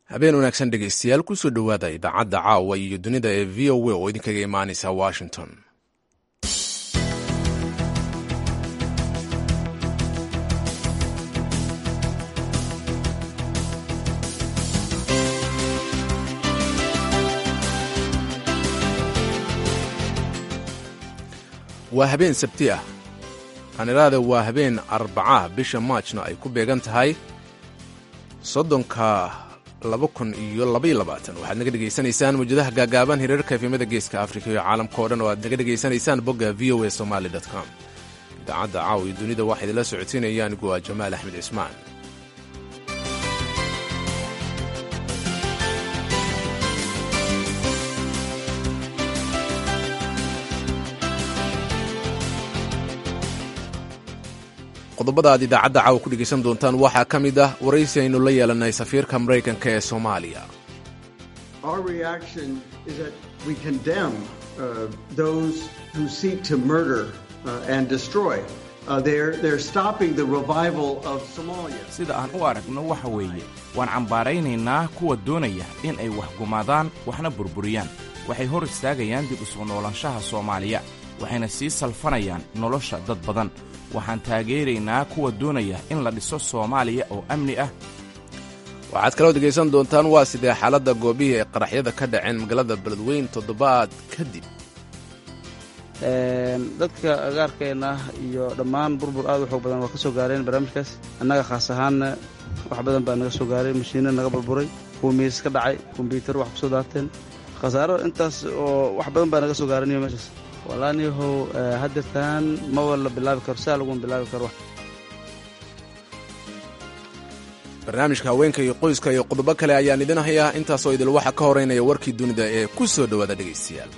habeen wanaagsan dhegaystayaal kusoo dhowaada idaacadda caawa iyo dunida ee v o a oo idinkaga imaanaysa washington waa habeen sabti ah qaniraada waa habeen arbacaah bisha maajna ay ku beegan tahay soddonka laba kun iyo labayoabaatan waxaad naga dhegaysanaysaan mawjadaha gaagaaban hirarka efemada geeska afrika iyo caalamka o dhan oo aad naga dhegaysanaysaan bogga v o a somaali com idaacadda caawa iyo dunida waxaa idinla socodsiinaya anigu waa jamaal axmed cismaan qodobada aad idaacadda caawa ku dhegaysan doontaan waxaa ka mid ah waraysi aynu la yeelanay safiirka maraykanka ee soomaaliya sida aan u aragno waxa weeye waan cambaaraynaynaa kuwa doonaya in ay wax gumaadaan waxna burburiyaan waxay hor istaagayaan dib usoo noolaanshaha soomaaliya waxayna sii salfanayaan nolosha dad badan waxaan taageeraynaa kuwa doonaya in la dhiso soomaaliya oo amni ah waxaad kaloo dhegaysan doontaan waa sidee xaaladda goobihii ay qaraxyada ka dhaceen magaalada beledweyn toddobaad kadib dadka agaarkeenna iyo dhammaan burbur aad u xoog badan waa ka soo gaareen barnaamijkaas annaga khaas ahaanna wax badan baa naga soo gaaray mashiinna naga burburay kuwa miis ka dhacay kombyuutar wax ku soo daateen khasaaro intaas oo wax badan baa naga soo gaaraniyo meeshaas walaaniyahow haddeertaan mawa la bilaabi karo saa laguma bilaabi karo barnaamijka haweenka iyo qoyska iyo qodobo kale ayaan idin hayaa intaasoo idil waxa ka horeynaya warkii dunida ee ku soo dhowaada dhegaystayaal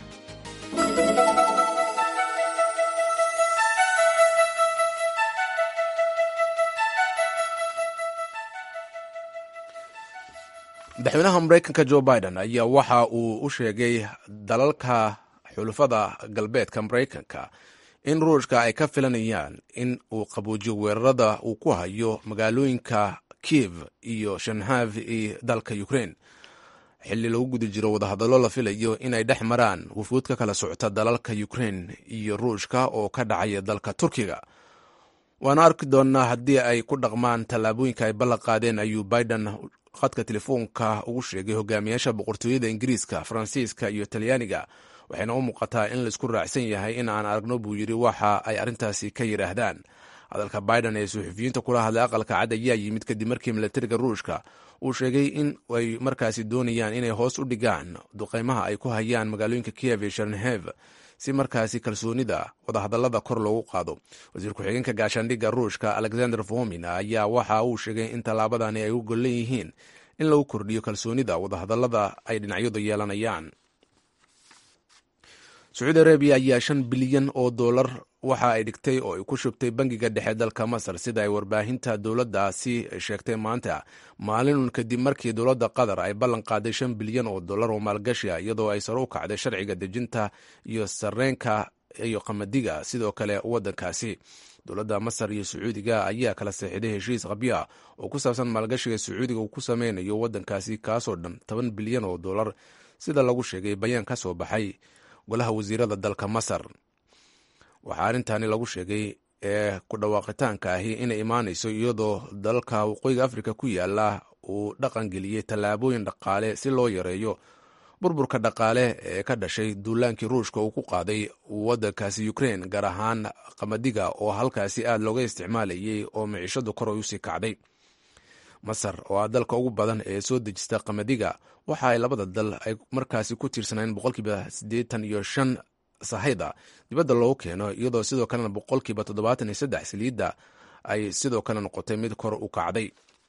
madaxweynaha maraykanka jo biden ayaa waxa uu u sheegay dalalka xulufada galbeedka maraykanka in ruushka ay ka filanayaan in uu qabuujiyo weerarada uu ku hayo magaalooyinka kiev iyo shanhav iyo dalka ukrain xilli lagu guda jiro wadahadallo la filayo inay dhex maraan wufuud ka kala socota dalalka ukrain iyo ruushka oo ka dhacaya dalka turkiga waana arki doonnaa haddii ay ku dhaqmaan tallaabooyinka ay ballan qaadeen ayuu biden khadka telefoonka ugu sheegay hogaamiyaasha boqortooyada ingiriiska faransiiska iyo talyaaniga waxayna u muuqataa in laisku raacsan yahay in aan aragno buu yidhi waxa ay arrintaasi ka yidhaahdaan hadalka biden ee suxufiyiinta kula hadlay aqalka cad ayaa yimid kadib markii milatariga ruushka uu sheegay in ay markaasi doonayaan inay hoos u dhigaan duqeymaha ay ku hayaan magaalooyinka kiev iyo sharnhev si markaasi kalsoonida wadahadallada kor loogu qaado wasiir ku-xigeenka gaashaandhigga ruushka alexander fomin ayaa waxa uu sheegay in tallaabadani ay u gollan yihiin in lagu kordhiyo kalsoonida wadahadallada ay dhinacyadu yeelanayaan sacuudi arabiya ayaa shan bilyan oo dollar waxa ay dhigtay oo ay ku shubtay bangiga dhexe dalka masar sida ay warbaahinta dowladdaasi sheegtay maanta maalinun kadib markii dowladda qatar ay ballan qaaday shan bilyan oo dollar oo maalgashi ah iyadoo ay sare u kacday sharciga dejinta iyo sareenka iyo qamadiga sidoo kale waddankaasi dowladda masar iyo sacuudiga ayaa kala seexiday heshiis qabya oo ku saabsan maalgashiga sacuudiga uu ku sameynayo waddankaasi kaasoo dhan toban bilyan oo dollar sida lagu sheegay bayaan ka soo baxay golaha wasiirada dalka masar waxaa arrintaani lagu sheegay ee ku dhawaaqitaanka ahi inay imaanayso iyadoo dalka waqooyiga afrika ku yaala uu dhaqan geliyey tallaabooyin dhaqaale si loo yareeyo burburka dhaqaale ee ka dhashay duulaankii ruushka uu ku qaaday waddankaasi ukrain gaar ahaan qamadiga oo halkaasi aad looga isticmaalayay oo miciishadu kor ay usii kacday masar oo ah dalka ugu badan ee soo dejista qamadiga waxa ay labada dal ay markaasi ku tiirsanayeen boqolkiiba siddeetan iyo shan sahayda dibadda loogu keeno iyadoo sidoo kalena boqolkiiba toddobaatan iyo saddex saliidda ay sidoo kale noqotay mid kor u kacday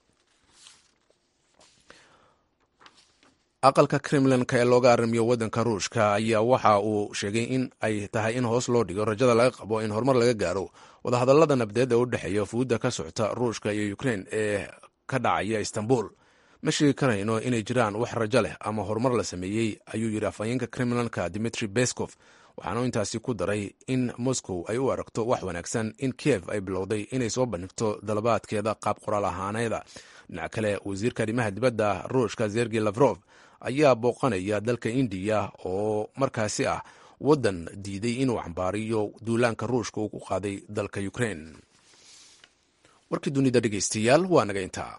aqalka kremlinka ee looga arrimiyo waddanka ruushka ayaa waxa uu sheegay in ay tahay in hoos loo dhigo rajada laga qabo in horumar laga gaaro wadahadallada nabdeed ee u dhexeeya fuudda ka socota ruushka iyo ukrein ee ka dhacaya istanbul ma sheegi karayno inay jiraan wax rajo leh ama horumar la sameeyey ayuu yidhi afhayeenka kremlinka dimitri beskov waxaanu intaasi ku daray in moscow ay u aragto wax wanaagsan in kiev ay bilowday inay soo bandhigto dalabaadkeeda qaab qoraal ahaaneeda dhinac kale wasiirka arrimaha dibadda ruushka zergi lafrof ayaa booqanaya dalka indiya oo markaasi ah waddan diiday inuu cambaariyo duulaanka ruushka uu ku qaaday dalka ukrein warkii dunida dhegeystayaal waa naga intaa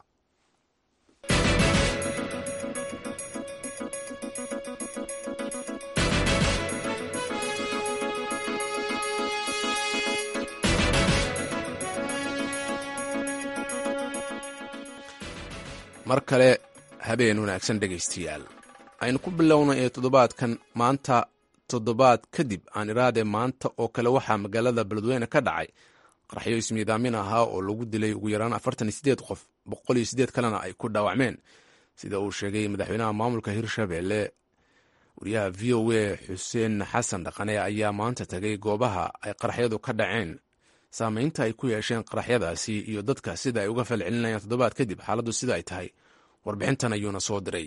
mar kale habeen wanaagsan dhegaystayaal aynu ku bilowna ee toddobaadkan maanta toddobaad kadib aan iraade maanta oo kale waxaa magaalada beledweyne ka dhacay qaraxyo ismiidaamin ahaa oo lagu dilay ugu yaraan afartan iyo sideed qof boqol iyo sideed kalena ay ku dhaawacmeen sida uu sheegay madaxweynaha maamulka hirshabelle wariyaha v o a xuseen xasan dhaqane ayaa maanta tagay goobaha ay qaraxyadu ka dhaceen saameynta ay ku yeesheen qaraxyadaasi iyo dadka sida ay uga falcelinayaan toddobaad kadib xaaladdu sida ay tahay warbixintan ayuuna soo diray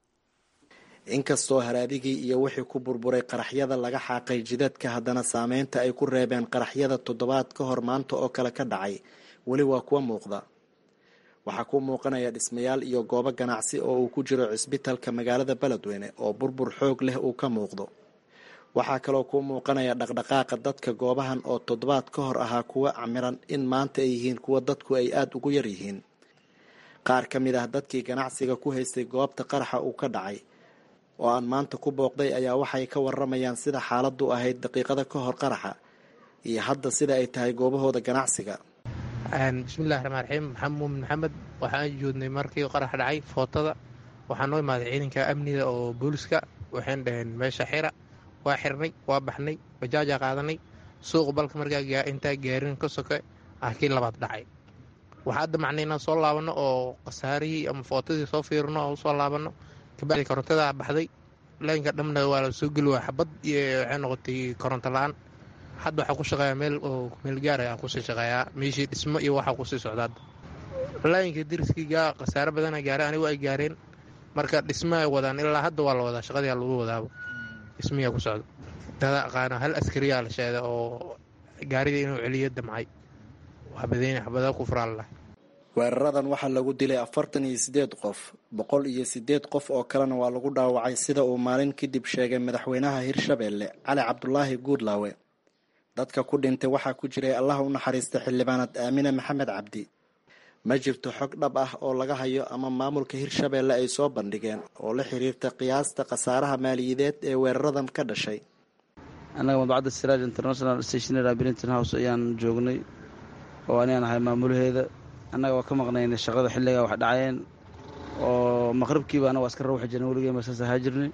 inkastoo haraadigii iyo wixii ku burburay qaraxyada laga xaaqay jidadka haddana saameynta ay ku reebeen qaraxyada toddobaad ka hor maanta oo kale ka dhacay weli waa kuwa muuqda waxaa ku muuqanaya dhismayaal iyo goobo ganacsi oo uu ku jiro cisbitalka magaalada beledweyne oo burbur xoog leh uu ka muuqdo waxaa kaloo ku muuqanaya dhaqdhaqaaqa dadka goobahan oo toddobaad ka hor ahaa kuwa camiran in maanta ay yihiin kuwa dadku ay aada ugu yar yihiin qaar ka mid ah dadkii ganacsiga ku haystay goobta qaraxa uu ka dhacay oo aan maanta ku booqday ayaa waxay ka waramayaan sida xaaladdu ahayd daqiiqada ka hor qaraxa iyo hadda sida ay tahay goobahooda ganacsiga bismillahi raxmaan raxiim maxamed muumin maxamed waxaan joodnay markii qarax dhacay footada waxaa noo imaaday ciidanka amniga oo booliska waxayn dhaheen meesha xira waa xirnay waa baxnay bajaajaa qaadanay suuqa balka markaa intaa gaarin ka soke ah kii labaad dhacay waxaa hadda macnay inaan soo laabanno oo khasaarihii ama footadii soo fiirino oo usoo laabanno kabacdi korontadaa baxday laynka dhamna waa la soo geli waa xabad iyo waxay noqotay koronto la-aan hadda waxaa ku shaqeeyaa meel oo meel gaara aan kusii shaqeeyaa meeshii dhismo iyo waxaa kusii socda hadda laayinka dariskiiga khasaare badana gaaray anigu ay gaareen marka dhismo ay wadaan ilaa hadda waa la wadaa shaqadii lagu wadaaba dhismiyaa ku socda dada aqaana hal askariyaa la sheeda oo gaarida inuu celiyo damcay waa badeyne xabada ku furaallah weeraradan waxaa lagu dilay afartan iyo sideed qof boqol iyo sideed qof oo kalena waa lagu dhaawacay sida uu maalin kadib sheegay madaxweynaha hirshabelle cali cabdulaahi guudlaawe dadka ku dhintay waxaa ku jiray allah u naxariista xildhibaanad aamine maxamed cabdi ma jirto xog dhab ah oo laga hayo ama maamulka hirshabelle ay soo bandhigeen oo la xiriirta qiyaasta khasaaraha maaliyadeed ee weeraradan ka dhashay annaga madbacadda siraaj international stationary brinton house ayaan joognay oo anigaan ahay maamulaheeda annaga waa ka maqnaynay shaqada xilligaa wax dhacayeen oo maqribkiiba anaga waa iska rawxi jirnay weligeen basaas ahaa jirnay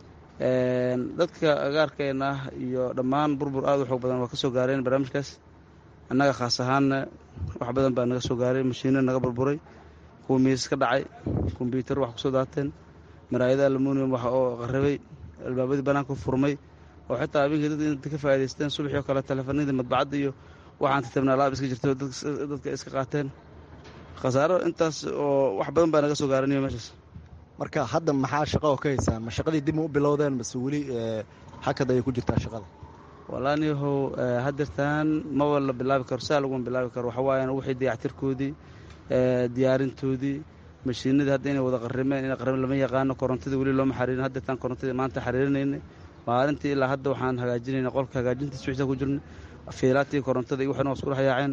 dadka agaarkeenna ah iyo dhammaan burbur aad u xoog badan waa ka soo gaareen barnaamijkaas annaga khaas ahaanna wax badan baa naga soo gaaray mashiino naga burburay kuwa miisas ka dhacay kombyuutar wax kusoo daateen maraayada almunium wax oo qarrabay albaabadii banaanka furmay oo xitaa habeenkii dad inta ka faa'idaysteen subaxii oo kale teleefanadii madbacadda iyo waxaan tatabnaa laab iska jirto dadka iska qaateen khasaaro intaas oo wax badan baa naga soo gaaraniyo meeshaas marka hadda maxaa shaqo oo ka haysaa ma shaqadii dib ma u bilowdeen mase weli hakad ayay ku jirtaa shaqada walaaniyahow hadeertaan maba la bilaabi karo saa laguma bilaabi karo waxa waayan wixii dayactirkoodii diyaarintoodii mashiinadii hadda inay wada qarrimeen ina qarrimen lama yaqaano korontadii weli looma xariirin hadeertaan korontadii maanta xariirinaynay maalintii ilaa hadda waxaan hagaajinayna qolka hagaajintiis wixisa ku jirnay fiilaatii korontada iyo waxna waa isku dhex yaaceen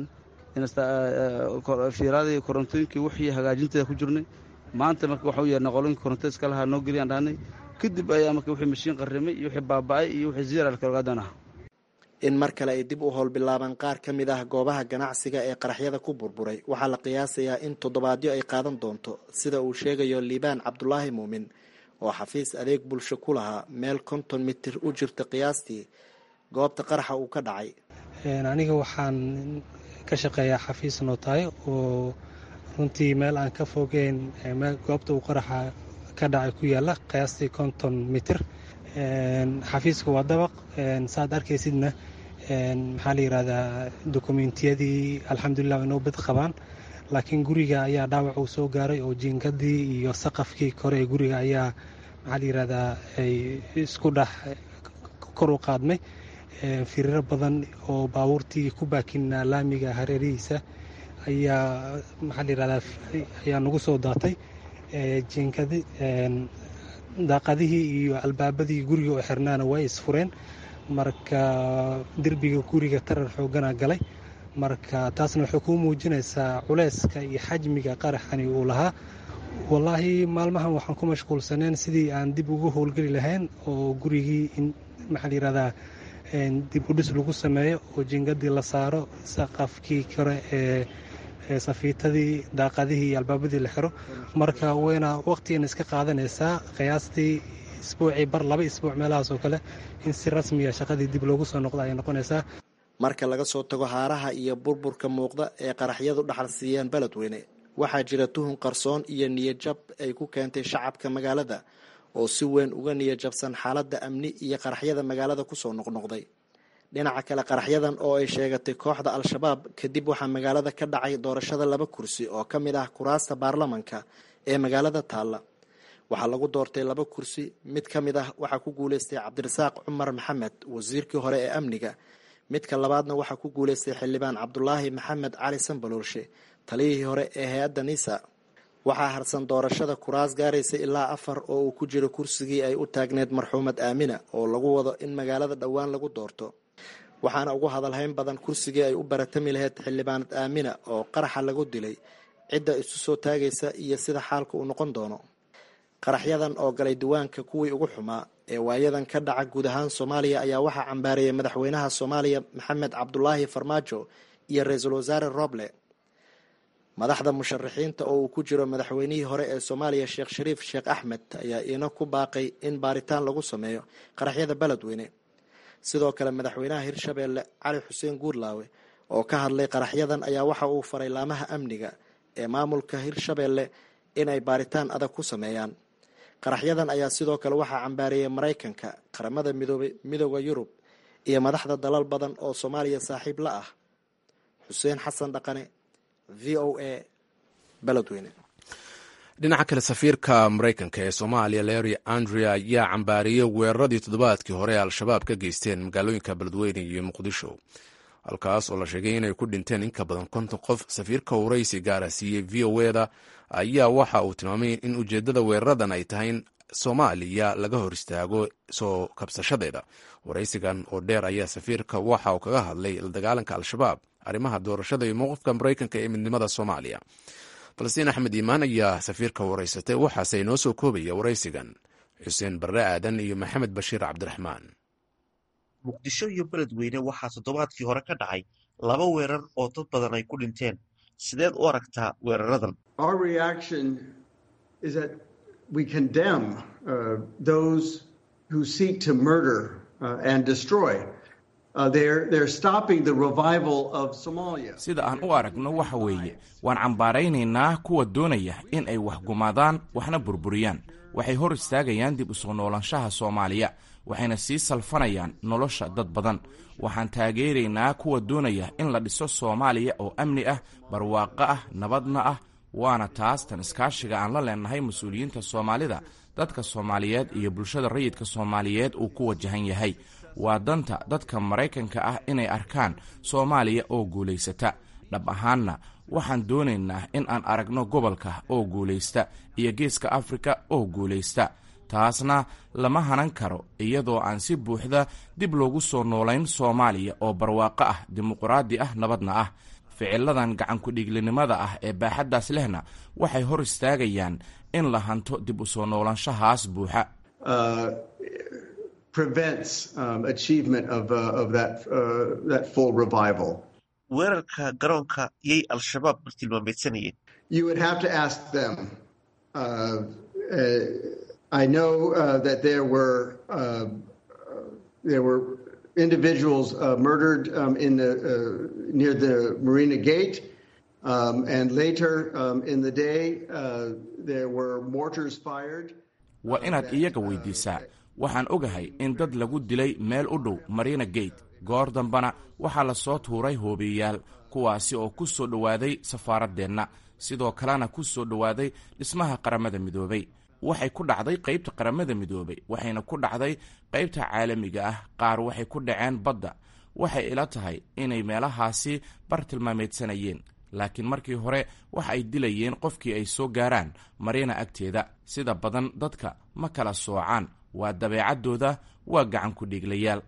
fiilaadii korontooyinkii wixii hagaajinteeda ku jirnay maanta marka waxa u yeernay qoloyinkii korontada iska lahaa noo geliyaan dhahnay kadib ayaa marka wixii mashiin qarrimay iyo wixii baaba'ay iyo wixii ziyar kalogaadan ah in mar kale ay dib u howlbilaabaan qaar ka mid ah goobaha ganacsiga ee qaraxyada ku burburay waxaa la qiyaasayaa in toddobaadyo ay qaadan doonto sida uu sheegayo liibaan cabdulaahi muumin oo xafiis adeeg bulsho ku lahaa meel konton mitir u jirta qiyaastii goobta qaraxa uu ka dhacay aniga waxaan ka shaqeeyaa xafiis nootaay oo runtii meel aan ka fogeyn goobta uu qaraxa ka dhacay ku yaala qiyaastii konton mitir xafiiska waa dabaq saaad arkaysidna maxaa la yidhahdaa dokumentiyadii alxamdulilah inoo bad qabaan laakiin guriga ayaa dhaawac uu soo gaaray oo jiingadii iyo saqafkii kore ee guriga ayaa maxaa la yidhahdaa ay isku dhex kor u qaadmay firiro badan oo baabuurtii ku baakinaa laamiga hareerihiisa ayaa maxaa la yihahdaa ayaa nagu soo daatay jiinkadi daaqadihii iyo albaabadii guriga oo xirnaana way isfureen marka derbiga guriga tarar xoogana galay marka taasna waxay kuu muujinaysaa culeyska iyo xajmiga qaraxani uu lahaa wallaahi maalmahan waxaan ku mashquulsaneen sidii aan dib ugu howlgeli lahayn oo gurigii in maxaa la yihahdaa dib udhis lagu sameeyo oo jingadii la saaro saqafkii kore ee safiitadii daaqadihii iyo albaabadii la xiro marka wayna waqtigana iska qaadanaysaa qiyaastii isbuucii bar laba isbuuc meelahaas oo kale in si rasmiya shaqadii dib loogu soo noqdo ayay noqonaysaa marka laga soo tago haaraha iyo burburka muuqda ee qaraxyadu dhaxal siiyeen beledweyne waxaa jira tuhun qarsoon iyo niyajab ay ku keentay shacabka magaalada oo si weyn uga niyajabsan xaaladda amni iyo qaraxyada magaalada kusoo noqnoqday dhinaca kale qaraxyadan oo ay sheegatay kooxda al-shabaab kadib waxaa magaalada ka dhacay doorashada laba kursi oo ka mid ah kuraasta baarlamanka ee magaalada taalla waxaa lagu doortay laba kursi mid ka mid ah waxaa ku guuleystay cabdirasaaq cumar maxamed wasiirkii hore ee amniga midka labaadna waxaa ku guuleystay xildhibaan cabdulaahi maxamed cali sanbaloolshe taliyihii hore ee hay-adda nisa waxaa harsan doorashada kuraas gaaraysa ilaa afar oo uu ku jiro kursigii ay u taagneed marxuumad aamina oo lagu wado in magaalada dhowaan lagu doorto waxaana ugu hadalhayn badan kursigii ay u baratami lahayd xildhibaanad aamina oo qaraxa lagu dilay cidda isu soo taagaysa iyo sida xaalka uu noqon doono qaraxyadan oo galay diwaanka kuwii ugu xumaa ee waayadan ka dhaca guud ahaan soomaaliya ayaa waxaa cambaarayay madaxweynaha soomaaliya maxamed cabdulaahi farmaajo iyo ra-iisul wasaare roble madaxda musharaxiinta oo uu ku jiro madaxweynihii hore ee soomaaliya sheekh shariif sheekh axmed ayaa iina ku baaqay in baaritaan lagu sameeyo qaraxyada beledweyne sidoo kale madaxweynaha hirshabeelle cali xuseen guurlaawe oo ka hadlay qaraxyadan ayaa waxa uu faray laamaha amniga ee maamulka hirshabeelle inay baaritaan adag ku sameeyaan qaraxyadan ayaa sidoo kale waxaa cambaariyey maraykanka qaramada midoobay midooda yurub iyo madaxda dalal badan oo soomaaliya saaxiib la ah xuseen xasan dhaqane v o a beledweyne dhinaca kale safiirka maraykanka ee soomaaliya larry andrea ayaa cambaariyey weeraradii toddobaadkii hore ee al-shabaab ka geysteen magaalooyinka beledweyne iyo muqdisho halkaas oo la sheegay inay ku dhinteen in ka badan konton qof safiirka waraysi gaara siiyey v o eda ayaa waxa uu tilmaamay in ujeeddada weeraradan ay tahay in soomaaliya laga hor istaago soo kabsashadeeda waraysigan oo dheer ayaa safiirka waxa uu kaga hadlay la dagaalanka al-shabaab arrimaha doorashada iyo mowqifka maraykanka ee midnimada soomaaliya falastiin axmed iimaan ayaa safiirka waraysatay waxaase inoo soo koobaya waraysigan xuseen barre aadan iyo maxamed bashiir cabdiraxmaan muqdisho iyo beledweyne waxaa toddobaadkii hore ka dhacay laba weerar oo dad badan ay ku dhinteen sideed u aragtaa weeraradan sida aan u aragno waxa weeye waan cambaaraynaynaa kuwa doonaya in ay wax gumaadaan waxna burburiyaan waxay hor istaagayaan dib u soo noolaanshaha soomaaliya waxayna sii salfanayaan nolosha dad badan waxaan taageeraynaa kuwa doonaya in la dhiso soomaaliya oo amni ah barwaaqo ah nabadna ah waana taas tan iskaashiga aan la leenahay mas-uuliyiinta soomaalida dadka soomaaliyeed iyo bulshada rayidka soomaaliyeed uu ku wajahan yahay waa danta dadka maraykanka ah inay arkaan soomaaliya oo guulaysata dhab ahaanna waxaan doonaynaa in aan aragno gobolka oo guulaysta iyo geeska afrika oo guulaysta taasna lama hanan karo iyadoo aan si buuxda dib loogu soo noolayn soomaaliya oo barwaaqo ah dimuqraadi ah nabadna ah ficiladan gacankudhiiglinimada ah ee baaxaddaas lehna waxay hor istaagayaan in la hanto dib u soo noolaanshahaas buuxa weerarka garoonka yay al-shabaab bartilmaameedsanayeen I know uh, that there were uh, there were individuals uh, murdered um, in the near the Marina Gate, um, and later um, in the day there were mortars fired. waa inaad iyaga weydiisaa waxaan ogahay in dad lagu dilay meel u dhow marina gate goor dambana waxaa la soo tuuray hoobiyeyaal kuwaasi oo ku soo dhowaaday safaaraddeenna sidoo kalena ku soo dhowaaday dhismaha qaramada midoobay waxay ku dhacday qaybta qaramada midoobay waxayna ku dhacday qaybta caalamiga ah qaar waxay ku dhaceen badda waxay ila tahay inay meelahaasi bartilmaameedsanayeen laakiin markii hore waxa ay dilayeen qofkii ay soo gaaraan mariina agteeda sida badan dadka ma kala soocaan waa dabeecaddooda waa gacan ku dhiiglayaal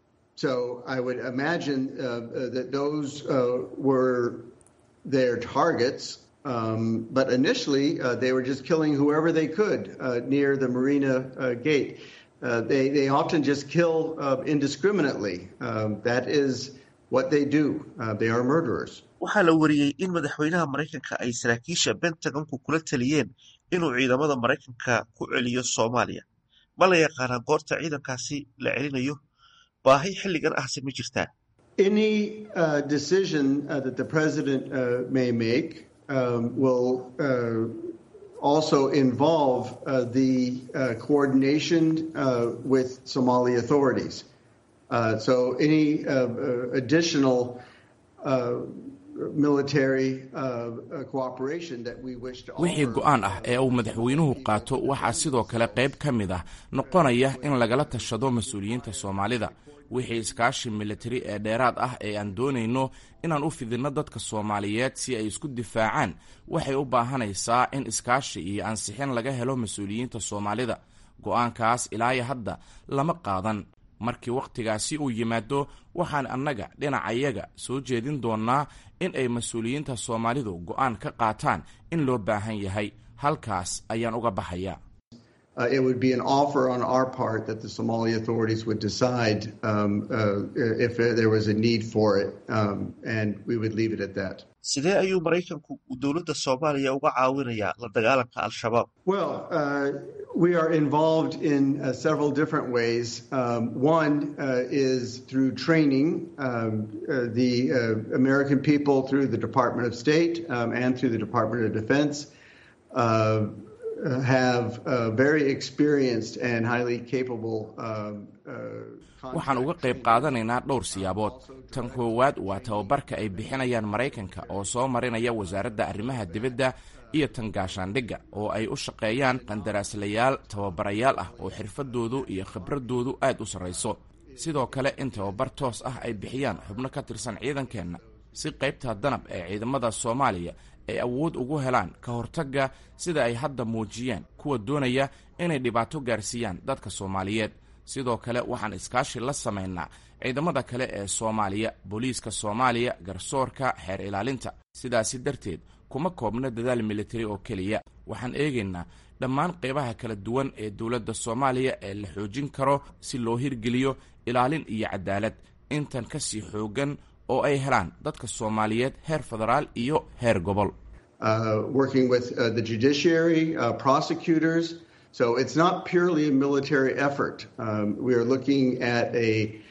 So I would imagine uh, uh, that those uh, were their targets. Um, but initially, uh, they were just killing whoever they could uh, near the marina uh, gate. Uh, they, they often just kill uh, indiscriminately. Um, that is what they do. Uh, they are murderers. waxaa la wariyey in madaxweynaha maraykanka ay saraakiisha bentagonku kula taliyeen inuu ciidamada maraykanka ku celiyo soomaaliya ma la yaqaanaa goorta ciidankaasi la celinayo baahi xilligan ahse ma jirtaa Any uh, decision uh, that the president uh, may make um, will uh, also involve uh, the uh, coordination uh, with Somali authorities. Uh, so any uh, uh, additional uh, military uh, uh, cooperation that we wish to wixii offer. go'aan ah ee uu madaxweynuhu qaato waxaa sidoo kale qayb ka mid ah noqonaya in lagala tashado mas-uuliyiinta soomaalida wixii iskaashi militari ee dheeraad ah ee aan doonayno inaan u fidinno dadka soomaaliyeed si ay isku difaacaan waxay u baahanaysaa in iskaashi iyo ansixin laga helo mas-uuliyiinta soomaalida go'aankaas ilaayo hadda lama qaadan markii wakhtigaasi uu yimaado waxaan annaga dhinacayaga soo jeedin doonnaa in ay mas-uuliyiinta soomaalidu go'aan ka qaataan in loo baahan yahay halkaas ayaan uga baxayaa Uh, it would be an offer on our part that the Somali authorities would decide um, uh, if there was a need for it, um, and we would leave it at that. sidee ayuu maraykanku uu dowladda soomaaliya uga caawinayaa la dagaalanka al-shabaab Well, uh, we are involved in uh, several different ways. Um, one uh, is through training um, uh, the uh, American people through the Department of State um, and through the Department of Defense. Uh, uh, have uh, very experienced and highly capable um, uh, waxaan uga qayb qaadanaynaa dhowr siyaabood tan koowaad waa tababarka ay bixinayaan maraykanka oo soo marinaya wasaaradda arrimaha dibadda iyo tan gaashaandhigga oo ay u shaqeeyaan qandaraaslayaal tababarayaal ah oo xirfadoodu iyo khibraddoodu aad u sarrayso sidoo kale in tababar toos ah ay bixiyaan xubno ka tirsan ciidankeenna si qaybta danab ee ciidamada soomaaliya ay awood ugu helaan ka hortagga sida ay hadda muujiyeen kuwa doonaya inay dhibaato gaarsiiyaan dadka soomaaliyeed sidoo kale waxaan iskaashi la samaynaa ciidamada kale ee soomaaliya booliiska soomaaliya garsoorka xeer ilaalinta sidaasi darteed kuma koobno dadaal militari oo keliya waxaan eegaynaa dhammaan qaybaha kala duwan ee dowladda soomaaliya ee la xoojin karo si loo hirgeliyo ilaalin iyo cadaalad intan ka sii xooggan oo ay helaan dadka soomaaliyeed heer federaal iyo heer gobol uh, working with uh, the judiciary, uh, prosecutors. So it's not purely a military effort. Um, we are looking at a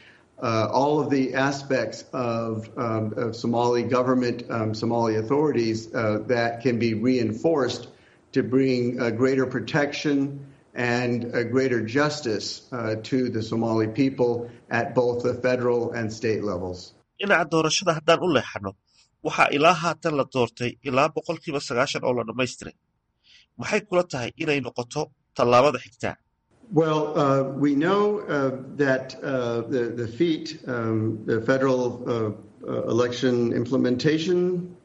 uh, all of the aspects of, um, of Somali government, um, Somali authorities uh, that can be reinforced to bring uh, greater protection and uh, greater justice uh, to the Somali people at both the federal and state levels. dhinaca doorashada haddaan u leexano waxaa ilaa haatan la doortay ilaa boqolkiiba sagaashan oo la dhammaystiray maxay kula tahay inay noqoto tallaabada xigtaa Well, uh, we know uh, that uh, the, the FEAT, um, the Federal uh, uh, Election Implementation,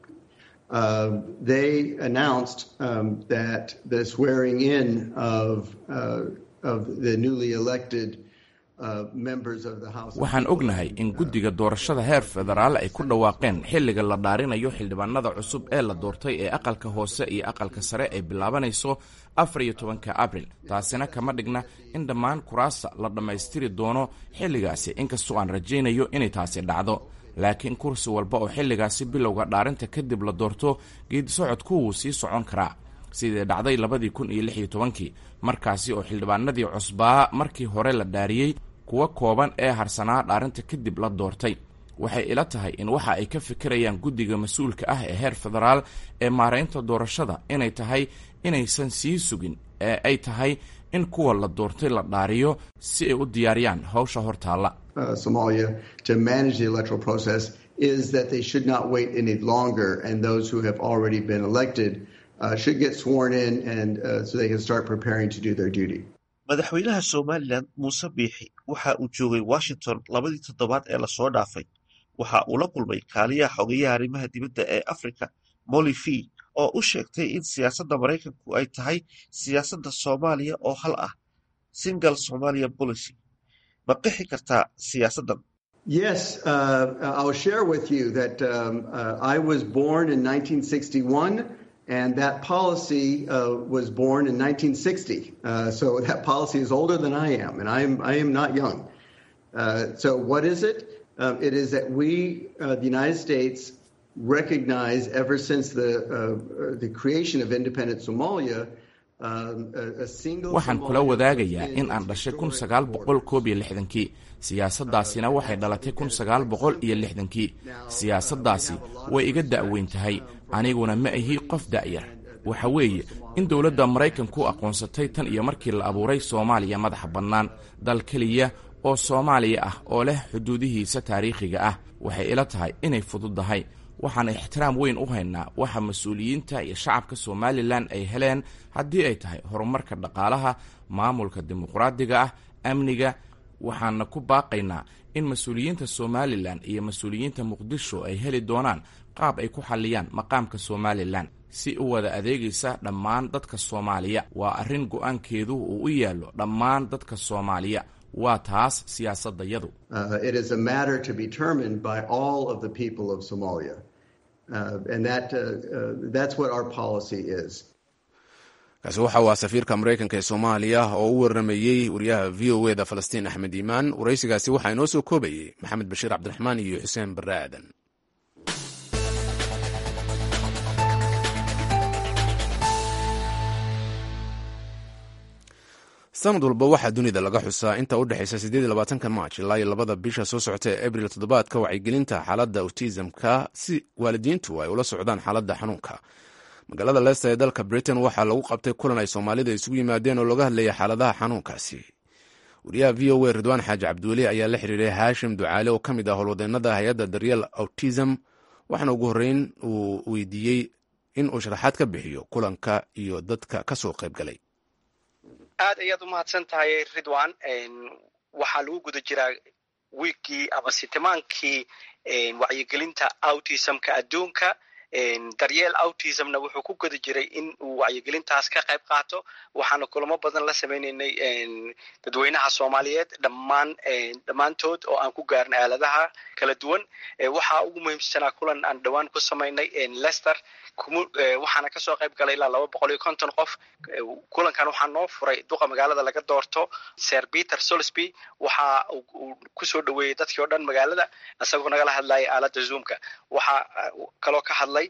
uh, they announced um, that the swearing in of, uh, of the newly elected uh, members of the House. of waxaan ognahay in guddiga doorashada heer federaal ay ku dhawaaqeen xilliga la dhaarinayo xildhibaanada cusub ee la doortay ee aqalka hoose iyo aqalka sare ay bilaabanayso afar iyo tobanka abril taasina kama dhigna in dhammaan kuraasta la dhammaystiri doono xilligaasi inkastoo aan rajaynayo inay taasi dhacdo laakiin kursi walba oo xilligaasi bilowga dhaarinta kadib la doorto geedisocodku wuu sii socon karaa sidii dhacday labadii kun iyo lix iyo tobankii markaasi oo xildhibaanadii cusbaa markii hore la dhaariyey kuwa kooban ee harsanaa dhaarinta kadib la doortay waxay ila tahay in waxa ay ka fikirayaan guddiga mas-uulka ah ee heer federaal ee maaraynta doorashada inay tahay inaysan sii sugin ee ay tahay in kuwa la doortay la dhaariyo si ay u diyaariyaan hawsha hortaalla uh, Somalia to manage the electoral process is that they should not wait any longer, and those who have already been elected uh, should get sworn in, and uh, so they can start preparing to do their duty. madaxweynaha somalilan muuse biixi waxa uu joogay washington labadii toddobaad ee lasoo dhaafay waxa uu la kulmay kaaliyaha xogayaha arrimaha dibadda ee afrika molifi oo u sheegtay in siyaasadda maraykanku ay tahay siyaasadda soomaaliya oo hal ah single somalia policy ma qixi kartaa siyaasaddan Yes, uh, I'll share with you that um, uh, I was born in 1961, and that policy uh, was born in 1960. so that policy is older than I am, and I am I am not young. so what is it? Um, it is that we, the United States, recognize ever since the the creation of independent Somalia. waxaan kula wadaagayaa in aan dhashay kun sagaal boqol koob iyo lixdankii siyaasaddaasina waxay dhalatay kun sagaal boqol iyo lixdankii siyaasaddaasi way iga da'weyn tahay aniguna ma ahi qof da'yar waxa weeye in dowladda maraykanku aqoonsatay tan iyo markii la abuuray soomaaliya madaxa bannaan dal keliya oo soomaaliya ah oo leh xuduudihiisa taariikhiga ah waxay ila tahay inay fududdahay waxaan ixtiraam weyn u haynaa waxa mas-uuliyiinta iyo shacabka somalilan ay heleen haddii ay tahay horumarka dhaqaalaha maamulka dimuqraadiga ah amniga waxaana ku baaqaynaa in mas-uuliyiinta somalilan iyo mas-uuliyiinta muqdisho ay heli doonaan qaab ay ku xalliyaan maqaamka somalilan si u wada adeegaysa dhammaan dadka soomaaliya waa arrin go'aankeedu uu u yaallo dhammaan dadka soomaaliya waa taas siyaasadayadu kaasi waxa uu ah safiirka maraykanka ee soomaaliya oo u waramayey wariyaha v o e da falastiin axmed iimaan waraysigaasi waxaa inoo soo koobayey maxamed bashiir cabdiraxmaan iyo xuseen barre aadan sanad walba waxaa dunida laga xusaa inta u dhexaysa sideed labaatanka march ilaa iyo labada bisha soo socota ee abril toddobaadka wacyigelinta xaaladda autismka si waalidiintu ay ula socdaan xaaladda xanuunka magaalada leicester ee dalka britain waxaa lagu qabtay kulan ay soomaalida isugu yimaadeen oo looga hadlayay xaaladaha xanuunkaasi wariyaha v o a ridwaan xaaji cabdiweli ayaa la xiriiray haashim ducaale oo ka mid ah howlwadeenada hay-adda daryeel autism waxaana ugu horreyn uu weydiiyey in uu sharaxaad ka bixiyo kulanka iyo dadka ka soo qayb galay aad ayaad u mahadsan tahay ridwan waxaa lagu guda jiraa wiigkii ama sitimaankii wacyigelinta autismka adduunka daryeel autismna wuxuu ku guda jiray in uu wacyigelintaas ka qayb qaato waxaana kulamo badan la sameynaynay dadweynaha soomaaliyeed dhammaan dhammaantood oo aan ku gaarnay aaladaha kala duwan waxaa ugu muhiimsanaa kulan aan dhowaan ku samaynay lester waxaana kasoo qayb galay ilaa laba boqol iyo konton qof kulankan waxaa noo furay duqa magaalada laga doorto ser peter solsby waxa uu kusoo dhaweeyey dadkii o dhan magaalada isagoo nagala hadlaya aalada zoomka waxaa kaloo ka hadlay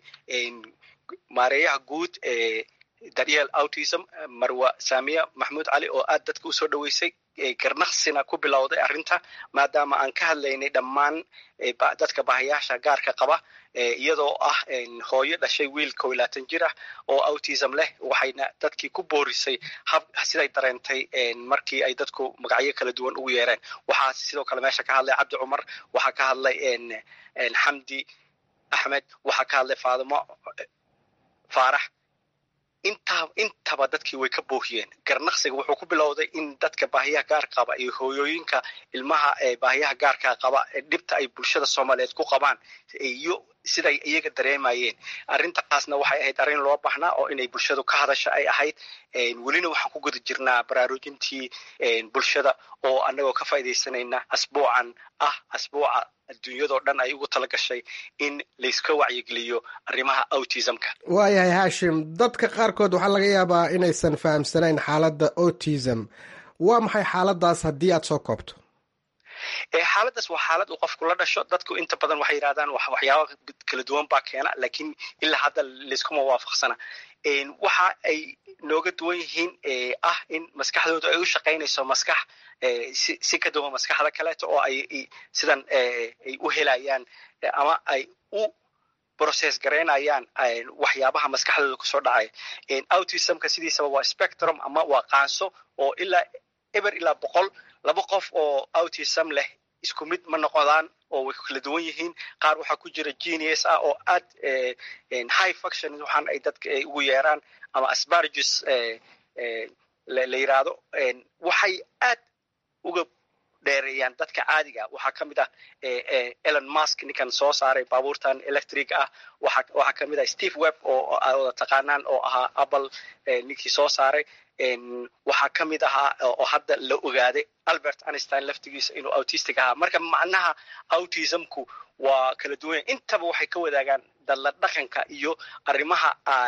maareeyaha guud ee daryeel autism marwa samiya maxmuud cali oo aad dadka usoo dhaweysay garnaqsina ku bilowday arrinta maadaama aan ka hadlaynay dhammaan dadka bahayaasha gaarka qaba iyadoo ah hooyo dhashay wiil kow iyo labaatan jir ah oo autism leh waxayna dadkii ku boorisay hab siday dareentay markii ay dadku magacyo kala duwan ugu yeereen waxaa sidoo kale meesha ka hadlay cabdi cumar waxaa ka hadlay xamdi axmed waxaa ka hadlay faadimo faarax intaa intaba dadkii way ka boohiyeen garnaqsiga wuxuu ku bilowday in dadka baahiyaha gaar qaba iyo hooyooyinka ilmaha baahiyaha gaarka qaba dhibta ay bulshada soomaaliyeed ku qabaan iyo siday iyaga dareemayeen arrintaasna waxay ahayd arrin loo baahnaa oo inay bulshadu ka hadasha ay ahayd welina waxaan ku guda jirnaa baraarujintii bulshada oo annagoo ka faaidaysanayna asbuucan ah asbuuca adduunyadoo dhan ay ugu tala gashay in layska wacyigeliyo arrimaha autismka waayahay haashim dadka qaarkood waxaa laga yaabaa inaysan fahamsanayn xaaladda autism waa maxay xaaladaas haddii aad soo koobto xaaladdaas waa xaalad uu qofku la dhasho dadku inta badan waxay yidhahdaan waxyaaba kala duwan baa keena lakiin ilaa hadda layskuma waafaqsana waxa ay nooga duwan yihiin ah in maskaxdooda ay u shaqaynayso maskax si ka duwan maskaxda kaleeto oo ay sidan ay u helayaan ama ay u process garaynayaan waxyaabaha maskaxdooda kusoo dhacaya autismka sidiisaba waa spectrum ama waa qaanso oo ilaa eber ilaa boqol laba qof oo autism leh isku mid ma noqdaan oo way kala duwan yihiin qaar waxaa ku jira genius ah oo aad high function waxaan ay dadka ay ugu yeeraan ama asbargus la yiraahdo waxay aad uga dheereeyaan dadka caadiga waxaa ka mid ah elon musk ninkan soo saaray baabuurtan electric ah waxaa ka mid ah steve webb oo wada taqaanaan oo ahaa apple ninkii soo saaray waxaa ka mid ahaa oo hadda la ogaaday albert einstein laftigiisa inuu autistic ahaa marka macnaha autismku waa kala duwanya intaba waxay ka wadaagaan dalla dhaqanka iyo arrimaha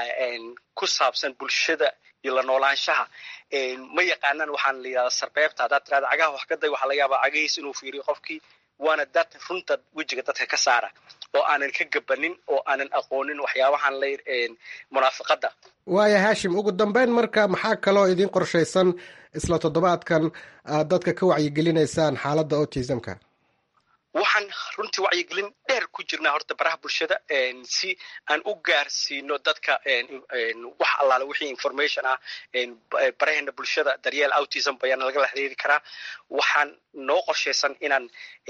ku saabsan bulshada iyo la noolaanshaha ma yaqaanaan waxaan la yidhahdaa sarbeebta haddaad tirahda cagaha wax ka day waxaa laga yaabaa cagahiis inuu fiiriyo qofkii waana dad runta wejiga dadka ka saara oo aanan ka gabanin oo aanan aqoonin waxyaabahan la munaafiqadda waaya haashim ugu dambeyn marka maxaa kaloo idiin qorshaysan isla toddobaadkan aad dadka ka wacyigelinaysaan xaaladda autismka waxaan runtii wacyigelin dheer ku jirnaa horta baraha bulshada si aan u gaarsiino dadka wax allaale wixii information ah baraheena bulshada daryeel autism bayaana lagala xiriiri karaa waxaan noo qorshaysan inaan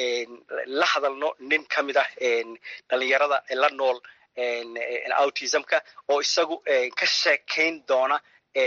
la hadalno nin ka mid ah dhalinyarada la nool autismka oo isagu ka sheekayn doona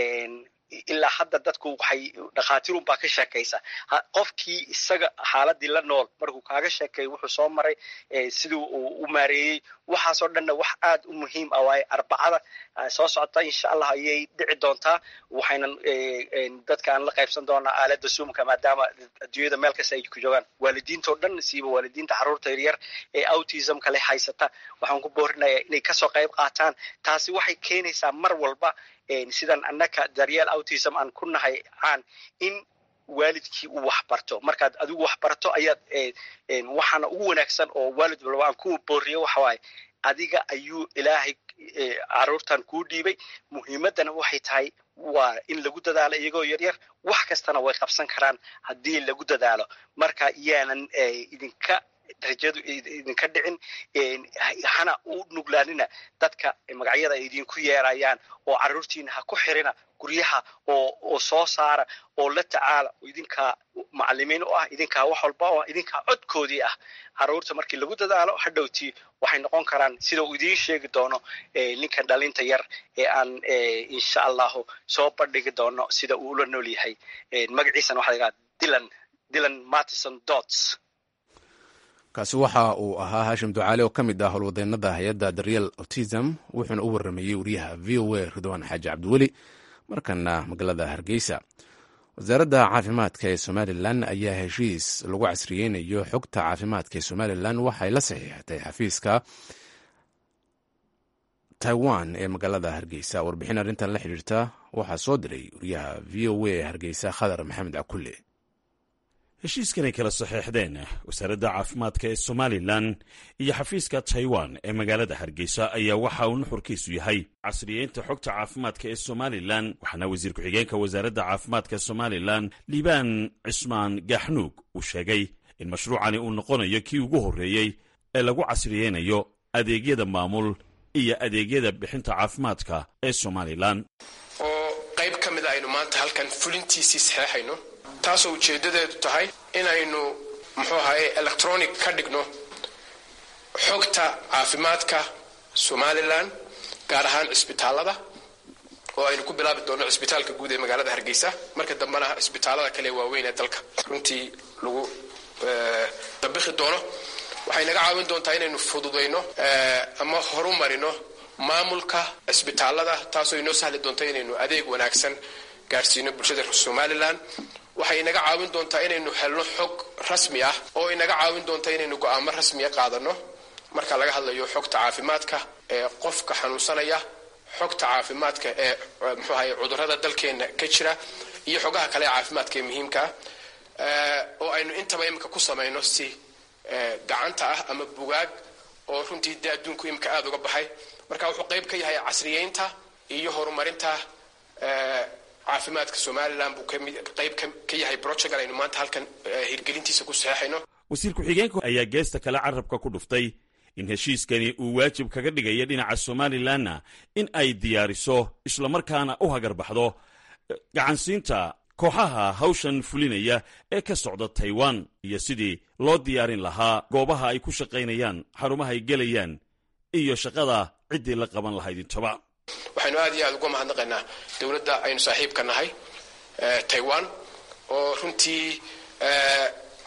ilaa hadda dadku waxay dhakhaatiirun baa ka sheekaysa qofkii isaga xaaladii la nool markuu kaaga sheekeeyo wuxuu soo maray sidii uu u maareeyey waxaasoo dhanna wax aad u muhiim ah waaye arbacada soo socota insha allah ayay dhici doontaa waxaynan dadka aan la qaybsan doonaa aalada zoomka maadaama adduunyada meel kasta ay ku joogaan waalidiintao dhan siiba waalidiinta carruurta yaryar ee autismka leh haysata waxaan ku boorinayaa inay kasoo qayb qaataan taasi waxay keenaysaa mar walba sidan annaka daryeel autism aan ku nahay caan in waalidkii uu wax barto markaad adigu wax barto ayaad waxaana ugu wanaagsan oo waalid walba aan ku booriyo waxa waaye adiga ayuu ilaahay carruurtan kuu dhiibay muhiimaddana waxay tahay waa in lagu dadaalo iyagoo yaryar wax kastana way qabsan karaan haddii lagu dadaalo marka yaanan idinka rajadu idinka dhicin hana u nuglaanina dadka magacyada ay idinku yeerayaan oo carruurtiina ha ku xirina guryaha oo oo soo saara oo la tacaala idinkaa macalimiin u ah idinkaa wax walba oo idinkaa codkoodii ah carruurta markii lagu dadaalo hadhowtii waxay noqon karaan sida uu idiin sheegi doono ninkan dhalinta yar ee aan insha allahu soo bandhigi doono sida uu ula nool yahay magaciisana waxa la yidhaha dylan dylan martison dots kaasi waxa uu ahaa haashim ducaale oo ka mid ah howlwadeennada hay-adda daryeel autism wuxuuna u warramayey wariyaha v o a ridwaan xaaji cabdiweli markana magaalada hargeysa wasaaradda caafimaadka ee somalilan ayaa heshiis lagu casriyeynayo xogta caafimaadka ee somalilan waxay la saxiixatay xafiiska taiwan ee magaalada hargeysa warbixin arrintan la xidhiirta waxaa soo diray wariyaha v o a ee hargeysa khadar maxamed cakulle heshiiskanay kala saxeexdeen wasaaradda caafimaadka ee somalilan iyo xafiiska taiwan ee magaalada hargeysa ayaa waxa uu nuxurkiisu yahay casriyeynta xogta caafimaadka ee somalilan waxaana wasiir ku-xigeenka wasaaradda caafimaadka somalilan liibaan cismaan gaaxnuug uu sheegay in mashruucani uu noqonayo kii ugu horreeyey ee lagu casriyeynayo adeegyada maamul iyo adeegyada bixinta caafimaadka ee somalilan oo qayb ka mid a aynu maanta halkan fulintiisii saxeexayno taasoo ujeeddadeedu tahay inaynu muxuu ahaye electronic ka dhigno xogta caafimaadka somalilan gaar ahaan cisbitaalada oo aynu ku bilaabi doonno cisbitaalka guud ee magaalada hargeysa marka dambena cisbitaalada kale waaweyn ee dalka runtii lagu dabikhi doono waxay naga caawin doontaa inaynu fududayno ama horumarino maamulka cisbitaalada taasoo inoo sahli doonta inaynu adeeg wanaagsan gaarsiino bulshada somalilan waxay inaga caawin doontaa inaynu helno xog rasmi ah oo inaga caawin doonta inaynu go'aamo rasmiya qaadano marka laga hadlayo xogta caafimaadka ee qofka xanuunsanaya xogta caafimaadka ee muxuu ahaye cudurrada dalkeenna ka jira iyo xogaha kale ee caafimaadka ee muhiimkaa oo aynu intaba imika ku samayno si gacanta ah ama bugaag oo runtii dee adduunku imika aada uga baxay marka wuxuu qayb ka yahay casriyeynta iyo horumarinta caafimaadka somalilan buu qayb ka yahay brojegan aynu maanta halkan hirgelintiisa ku saxeexayno wasiir ku-xigeenku ayaa geesta kale carabka ku dhuftay in heshiiskani uu waajib kaga dhigaya dhinaca somalilanna in ay diyaariso islamarkaana u hagarbaxdo gacansiinta kooxaha hawshan fulinaya ee ka socda taiwan iyo sidii loo diyaarin lahaa goobaha ay ku shaqaynayaan xarumaha ay gelayaan iyo shaqada ciddii la qaban lahayd intoba waxaynu aad iyo aad uga mahadnaqaynaa dowladda aynu saaxiibka nahay taiwan oo runtii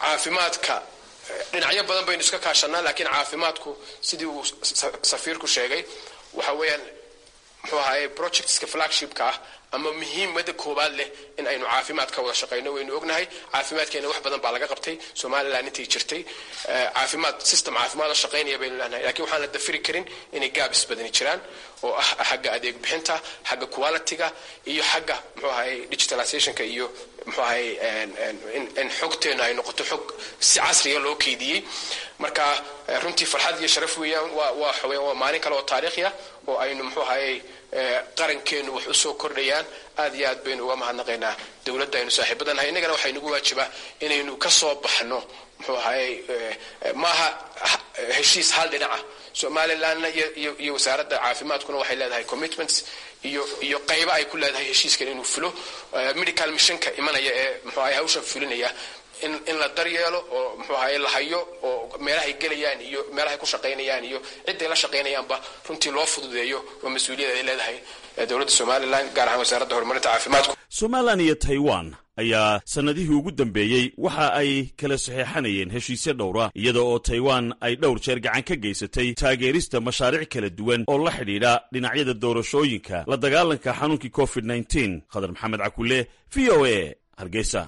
caafimaadka dhinacyo badan baynu iska kaashanaa laakiin caafimaadku sidii uu safiirku sheegay waxa weeyaan muxuu ahaye projectska flagshipka ah ama muhiimada koowaad leh in aynu caafimaad ka wada shaqayno waynu ognahay caafimaadkeena wax badan baa laga qabtay somalilan intay jirtay caafimaad system caafimaad oo shaqaynaya baynu leenahay lakiin waxaan la dafiri karin inay gaabis badani jiraan oo ah xagga adeeg bixinta xagga qualityga iyo xagga muxuu ahaye digitalizationka iyo muxuu ahaye in xogteena ay noqoto xog si casriga loo keydiyey marka runtii farxad iyo sharaf weeyaan waa waa waa maalin kale oo taariikhi ah oo aynu muxuu ahaye qarankeenu wax usoo kordhayaan aad iyo aad baynu uga mahadnaqaynaa dowladda aynu saaxiibadanahay innagana waxaa inagu waajibaa inaynu ka soo baxno muxuu ahaye maaha heshiis hal dhinaca somalilandna iyo wasaaradda caafimaadkuna waxay leedahay commitments iyo iyo qaybo ay ku leedahay heshiiskan inuu fulo medical missionka imanaya ee muxuu ahaye hawshan fulinaya in in la daryeelo oo muxuu ahaye la hayo oo meelahay gelayaan iyo meelahay ku shaqaynayaan iyo cidday la shaqaynayaanba runtii loo fududeeyo waa mas-uuliyad ay leedahay dowladda somalilan gaar ahaan wasaaradda horumarinta caafimaadku somalilan iyo taiwan ayaa sannadihii ugu dambeeyey waxa ay kala saxeexanayeen heshiisyo dhowra iyada oo taiwan ay dhowr jeer gacan ka geysatay taageerista mashaariic kala duwan oo la xidhiidha dhinacyada doorashooyinka la dagaalanka xanuunkii covid nteen khadar maxamed cakule v o a hargeysa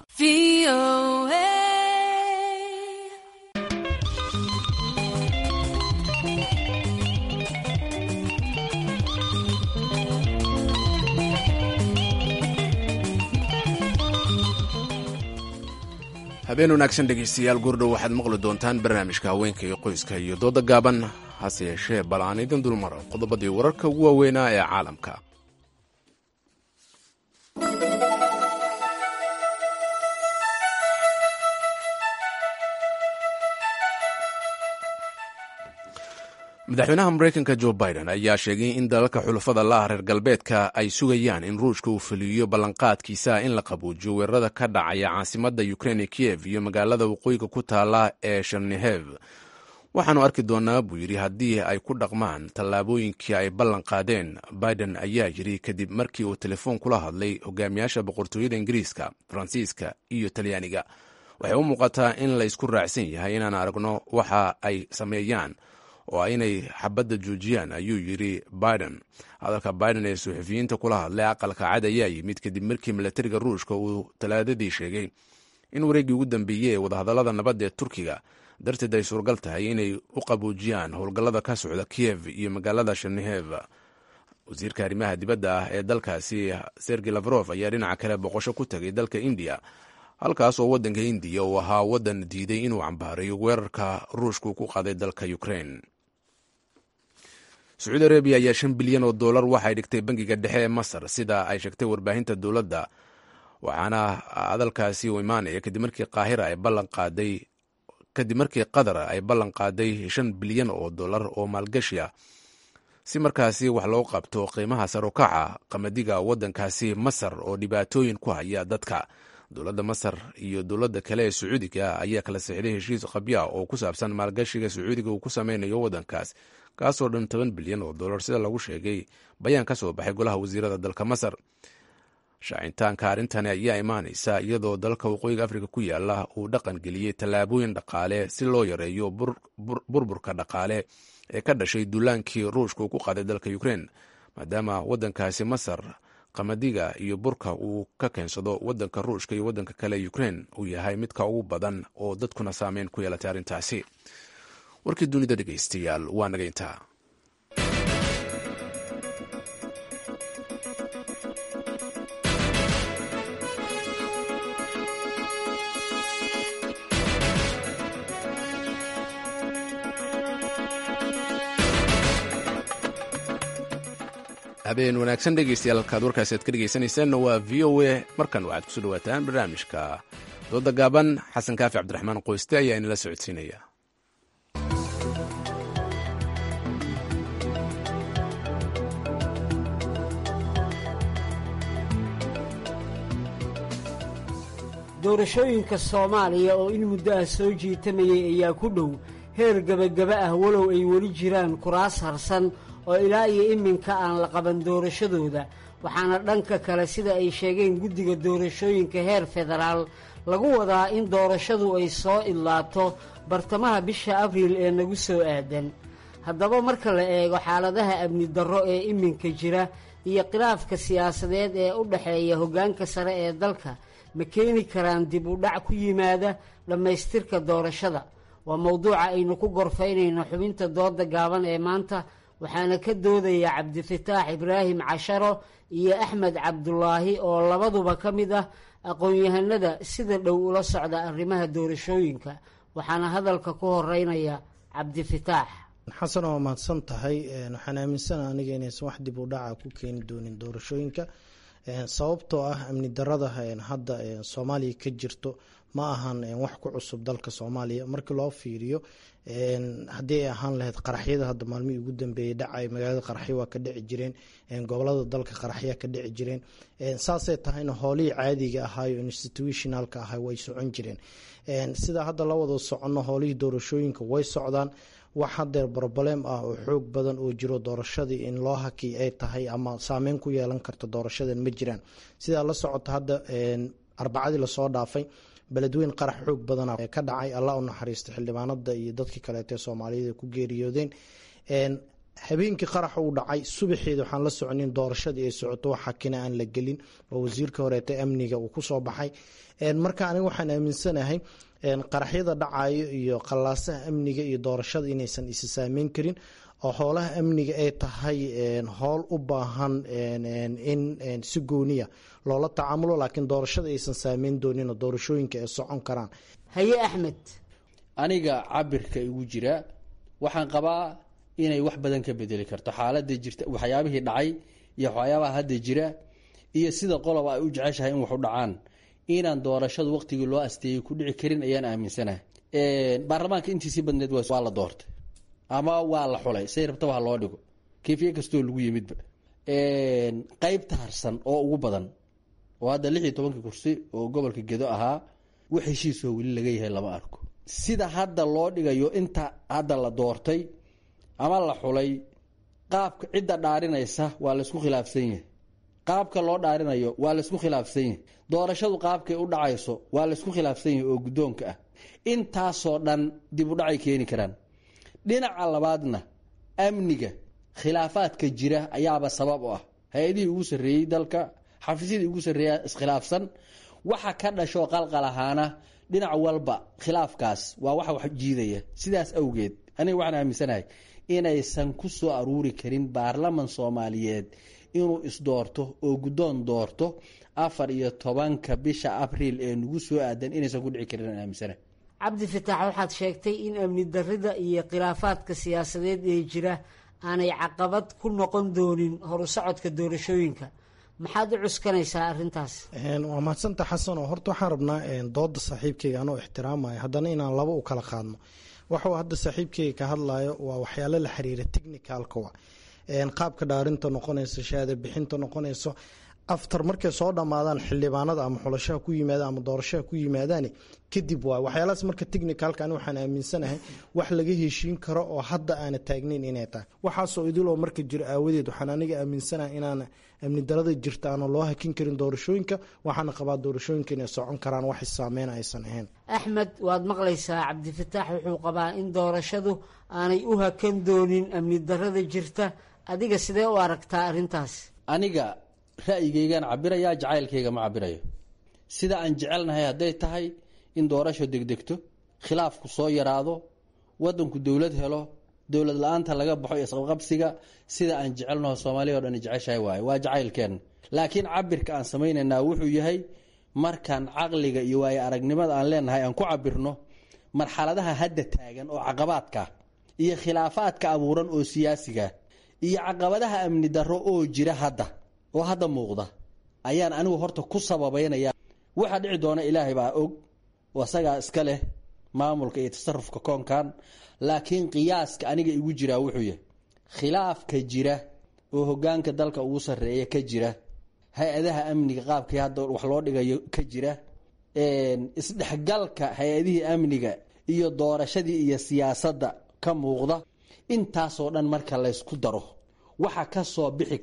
habeen wanaagsan dhegaystayaal goordhow waxaad maqli doontaan barnaamijka haweenka iyo qoyska iyo dooda gaaban hase yeeshee bal aan idin dulmaro qodobadii wararka ugu waaweynaa ee caalamka madaxweynaha mareykanka jo biden ayaa sheegay in dalalka xulafada laah reer galbeedka ay sugayaan in ruushka uu fuliyo ballanqaadkiisa in la qabuujiyo weerarada ka dhacaya caasimadda ukrein ee kiyev iyo magaalada waqooyiga ku taala ee shernihev waxaanu arki doonaa buu yidhi haddii ay ku dhaqmaan tallaabooyinkii ay ballan qaadeen biden ayaa yidhi kadib markii uu telefoon kula hadlay hogaamiyaasha boqortooyada ingiriiska faransiiska iyo talyaaniga waxay u muuqataa in la ysku raacsan yahay inaan aragno waxa ay sameeyaan oo inay xabadda joojiyaan ayuu yidhi biden hadalka biden ee suxufiyiinta kula hadlay aqalka cad ayaa yimid kadib markii milatariga ruushka uu talaadadii sheegay in wareeggii ugu dambeeyey ee wadahadallada nabadda ee turkiga darteed ay suuragal tahay inay u qabuujiyaan howlgallada ka socda kiyev iyo magaalada shernihev wasiirka arrimaha dibadda ah ee dalkaasi sergey lafrof ayaa dhinaca kale boqosho ku tegay dalka indiya halkaas oo waddanka indiya uu ahaa waddan diiday inuu cambaarayo weerarka ruushka uu ku qaaday dalka ukrein sacuudi arabiya ayaa shan bilyan oo dollar waxay dhigtay bangiga dhexe ee masar sida ay sheegtay warbaahinta dowladda waxaana hadalkaasi u imaanaya kadib markii qaahira ay ballan qaaday kadib markii qatar ay ballan qaaday shan bilyan oo dollar oo maalgashi ah si markaasi wax loo qabto qiimaha sarukaca qamadiga waddankaasi masar oo dhibaatooyin ku haya dadka dowladda masar iyo dowladda kale ee sacuudiga ayaa kala sixday heshiis qabya oo ku saabsan maalgashiga sacuudiga uu ku sameynayo waddankaas kaasoo dhan toban bilyan oo dollar sida lagu sheegay bayaan ka soo baxay golaha wasiirada dalka masar shaacintaanka arrintani ayaa imaanaysa iyadoo dalka waqooyiga afrika ku yaala uu dhaqan geliyey tallaabooyin dhaqaale si loo yareeyo burburka dhaqaale ee ka dhashay duulaankii ruushka uu ku qaaday dalka ukrein maadaama waddankaasi masar qamadiga iyo burka uu ka keensado waddanka ruushka iyo waddanka kale ukrein uu yahay midka ugu badan oo dadkuna saameyn ku yeelatay arrintaasi warkii dunida dhegaystayaal waa naga intaa habeen wanaagsan dhegeystayaal halkaad warkaasi aad ka dhegeysanaysaanna waa v o a markan waxaad kusoo dhawaataan barnaamijka dooda gaaban xasan kaafi cabdiraxmaan qoyste ayaa inala socodsiinaya doorashooyinka soomaaliya oo in muddo ah soo jiitamayay ayaa ku dhow heer gebagaba ah walow ay weli jiraan kuraas harsan oo ilaa iyo iminka aan la qaban doorashadooda waxaana dhanka kale sida ay sheegeen guddiga doorashooyinka heer federaal lagu wadaa in doorashadu ay soo idlaato bartamaha bisha abriil ee nagu soo aadan haddaba marka la eego xaaladaha amni darro ee iminka jira iyo khilaafka siyaasadeed ee u dhexeeya hoggaanka sare ee dalka ma keeni karaan dib u dhac ku yimaada dhammaystirka doorashada waa mowduuca aynu ku gorfaynayno xubinta dooda gaaban ee maanta waxaana ka doodaya cabdifataax ibraahim casharo iyo axmed cabdulaahi oo labaduba ka mid ah aqoon-yahanada sida dhow ula socda arrimaha doorashooyinka waxaana hadalka ku horeynaya cabdifataax xasan waa mahadsan tahay waxaan aaminsana aniga inaysan wax dib u dhaca ku keeni doonin doorashooyinka sababtoo ah amni darada hadda soomaaliya ka jirto ma ahan wax ku cusub dalka soomaaliya markii loo fiiriyo haddii ay ahaan lahayd qaraxyada hadda maalmihii ugu dambeeyey dhacay magaalada qaraxyo waa ka dhici jireen gobolada dalka qaraxya ka dhici jireen saasay tahayna hoolihii caadiga ahaayo institutionalka ahay way socon jireen sida hadda la wada soconno hoolihii doorashooyinka way socdaan wax hadeer broblem ah oo xoog badan oo jiro doorashadii in loo hakiy ay tahay ama saameyn ku yeelan karto doorashadan ma jiraan sidaa la socota hadda arbacadii lasoo dhaafay beledweyn qarax xoog badana ka dhacay allah u naxariista xildhibaanada iyo dadkii kaleete soomaaliyad ku geeriyoodeen habeenkii qarax uu dhacay subaxeeda waxaan la soconin doorashadii ay socoto wax hakina aan la gelin oo wasiirka horeete amniga uu kusoo baxay marka aniga waxaan aaminsanahay qaraxyada dhacayo iyo qallaasaha amniga iyo doorashada inaysan isi saameyn karin oo hoolaha amniga ay tahay howl u baahan in si gooniya loola tacaamulo laakiin doorashada aysan saameyn doonin oo doorashooyinka ay socon karaan haye axmed aniga cabirka igu jira waxaan qabaa inay wax badan ka bedeli karto xaalada jirta waxyaabihii dhacay iyo waxyaabaha hadda jira iyo sida qoloba ay u jeceshahay in wax u dhacaan inaan doorashadu waqtigii loo asteeyey ku dhici karin ayaan aaminsanahay baarlamaanka intiisii badneed waa la doortay ama waa la xulay say rabtaba ha loo dhigo kayfiye kastoo lagu yimidba qeybta harsan oo ugu badan oo hadda lix iyo tobankii kursi oo gobolka gedo ahaa wax heshiisoo weli laga yahay lama arko sida hadda loo dhigayo inta hadda la doortay ama la xulay qaabka cidda dhaarinaysa waa laysku khilaafsan yahay qaabka loo dhaarinayo waa laysku khilaafsan yahay doorashadu qaabkay u dhacayso waa laysku khilaafsan yahay oo guddoonka ah intaasoo dhan dib u dhacay keeni karaan dhinaca labaadna amniga khilaafaadka jira ayaaba sabab u ah hay-adihii ugu sarreeyey dalka xafiisyadii ugu sarreeya iskhilaafsan waxa ka dhashoo qalqal ahaana dhinac walba khilaafkaas waa waxa wax jiidaya sidaas awgeed aniga waxaan aaminsanahay inaysan ku soo aruuri karin baarlaman soomaaliyeed inuu isdoorto oo guddoon doorto afar iyo tobanka bisha abriil ee nagu soo aadan inaysan ku dhici karin aan aaminsanahay cabdi fataax waxaad sheegtay in amni darrida iyo khilaafaadka siyaasadeed ee jira aanay caqabad ku noqon doonin horu socodka doorashooyinka maxaad u cuskanaysaa arrintaas waa mahadsanta xasan oo horta waxaan rabnaa dooda saaxiibkeyga anoo ixtiraamaya haddana inaan laba u kala qaadno waxuu hadda saaxiibkeyga ka hadlayo waa waxyaalo la xiriira technicalka wa qaabka dhaarinta noqonayso shahaada bixinta noqonayso aftar markay soo dhammaadaan xildhibaanada ama xulashaha ku yimaadaan ama doorashaha ku yimaadaan kadib waay waxyaalahaas marka technicalka ani waxaan aaminsanahay wax laga heshiin karo oo hadda aana taagnayn inay tahay waxaasoo idiloo marka jiro aawadeed waxaan aniga aaminsanahay inaana amni darada jirta aana loo hakin karin doorashooyinka waxaana qabaa doorashooyinka inay socon karaan wax saameyn aysan ahayn axmed waad maqlaysaa cabdifataax wuxuu qabaa in doorashadu aanay u hakan doonin amni darada jirta adiga sidee u aragtaa arrintaas aniga ra'yigaygaan cabirayaa jacaylkayga ma cabirayo sida aan jecelnahay hadday tahay in doorasho degdegto khilaafku soo yaraado wadanku dowlad helo dowlad la-aanta laga baxo isqabqabsiga sida aan jecelnaho soomaaliya o dhan jeceshahay waaye waa jacaylkeenna laakiin cabirka aan samaynaynaa wuxuu yahay markaan caqliga iyo waayo aragnimada aan leenahay aan ku cabirno marxaladaha hadda taagan oo caqabaadka iyo khilaafaadka abuuran oo siyaasiga iyo caqabadaha amni darro oo jira hadda oo hadda muuqda ayaan anigu horta ku sababeynaya waxa dhici doona ilaahay baa og oo asagaa iska leh maamulka iyo tasarufka koonkan laakiin qiyaaska aniga igu jiraa wuxuu yahay khilaafka jira oo hogaanka dalka ugu sarreeya ka jira hay-adaha amniga qaabkii hadda wax loo dhigayo ka jira isdhexgalka hay-adihii amniga iyo doorashadii iyo siyaasadda ka muuqda intaasoo dhan marka laysku daro waxa ka soo bixi kara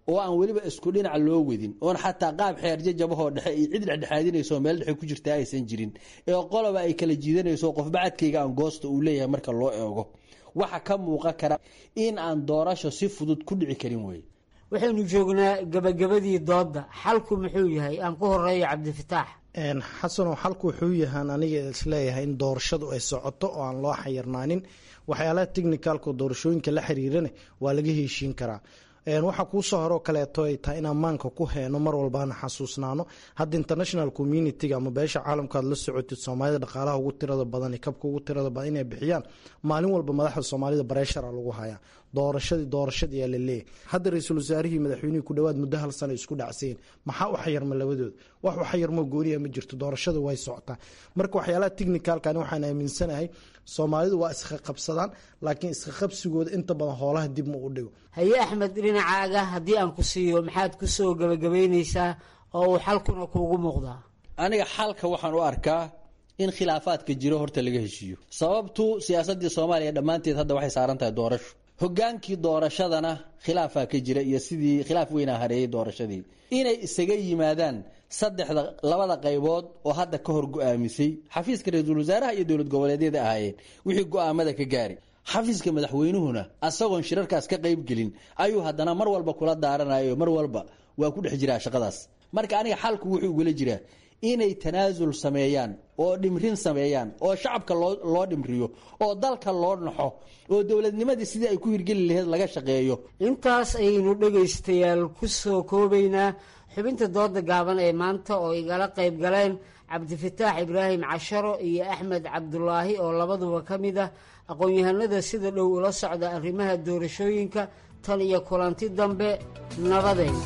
oo aan weliba isku dhinac loo wedin oon xataa qaab xeerjajabahoo dhexe iyo cid dhexdhexaadinayso meel dhexe ku jirta aysan jirin ee qoloba ay kala jiidanayso qof bacadkayga aan goosta uu leeyahay marka loo eego waxa ka muuqan kara in aan doorasho si fudud ku dhici karin wey waxaynu joognaa gabagabadii doodda xalku muxuu yahay aan ku horeeyo cabdifataax xasanoo xalku wuxuu yahaan aniga isleeyahay in doorashadu ay socoto oo aan loo xayirnaanin waxyaalaha technicalka doorashooyinka la xiriirana waa laga heshiin karaa waxaa kuusoo horoo kaleeto ay tahay in ammaanka ku heeno mar walbaana xasuusnaano hadda international communitiga ama beesha caalamka aad la socotid soomaalida dhaqaalaha ugu tirada badan iyo kabka ugu tirada badan inay bixiyaan maalin walba madaxda soomaalida bareshara lagu hayaa doorashadii doorashadii yaa la leeyahay hadda ra-iisul wasaarihii madaxweynihii ku dhowaad muddo hal sana isku dhacsayen maxaa u xayarma labadooda wax u xayarmo gooniya ma jirto doorashada way socotaa marka waxyaalaha technicalkan waxaan aaminsanahay soomaalidu waa isqaqabsadaan laakiin isqaqabsigooda inta badan hoolaha dib ma u dhigo haye axmed dhinacaaga haddii aan ku siiyo maxaad ku soo gabagabaynaysaa oo uu xalkuna kuugu muuqdaa aniga xalka waxaan u arkaa in khilaafaadka jiro horta laga heshiiyo sababtu siyaasadii soomaaliya dhammaanteed hadda waxay saaran tahay doorasho hogaankii doorashadana khilaafaa ka jira iyo sidii khilaaf weynaa hareeyay doorashadii inay isaga yimaadaan saddexda labada qaybood oo hadda ka hor go-aamisay xafiiska ra-iisul wasaaraha iyo dowlad goboleedyada ahaayeen wixii go-aamada ka gaari xafiiska madaxweynuhuna asagoon shirarkaas ka qaybgelin ayuu haddana mar walba kula daaranayo mar walba waa ku dhex jiraa shaqadaas marka aniga xalku wuxuu ugula jiraa inay tanaasul sameeyaan oo dhimrin sameeyaan oo shacabka loo dhimriyo oo dalka loo naxo oo dowladnimadii sidii ay ku hirgeli laheyd laga shaqeeyo intaas ayaynu dhegaystayaal ku soo koobaynaa xubinta dooda gaaban ee maanta oo igala qayb galeen cabdifataax ibraahim casharo iyo axmed cabdulaahi oo labaduba ka mid ah aqoon-yahanada sida dhow ula socda arrimaha doorashooyinka tan iyo kulanti dambe nabadeen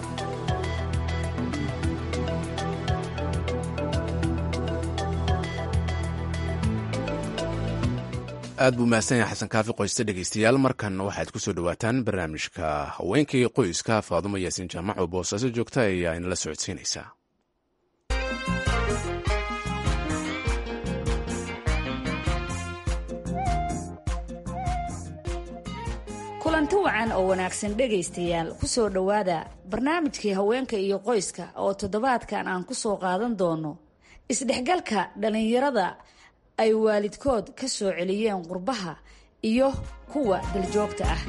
aad buu mahadsan yahay xasan kaafi qoyste dhegeystayaal markan waxaad ku soo dhowaataan barnaamijka haweenkii qoyska faadumo yaasiin jaamac oo boosaaso joogta ayaa inala socodsiinaysaa kulanti wacan oo wanaagsan dhegaystayaal ku soo dhowaada barnaamijkii haweenka iyo qoyska oo toddobaadkan aan ku soo qaadan doono isdhexgalka dhallinyarada ay waalidkood ka soo celiyeen qurbaha iyo kuwa daljoogta ah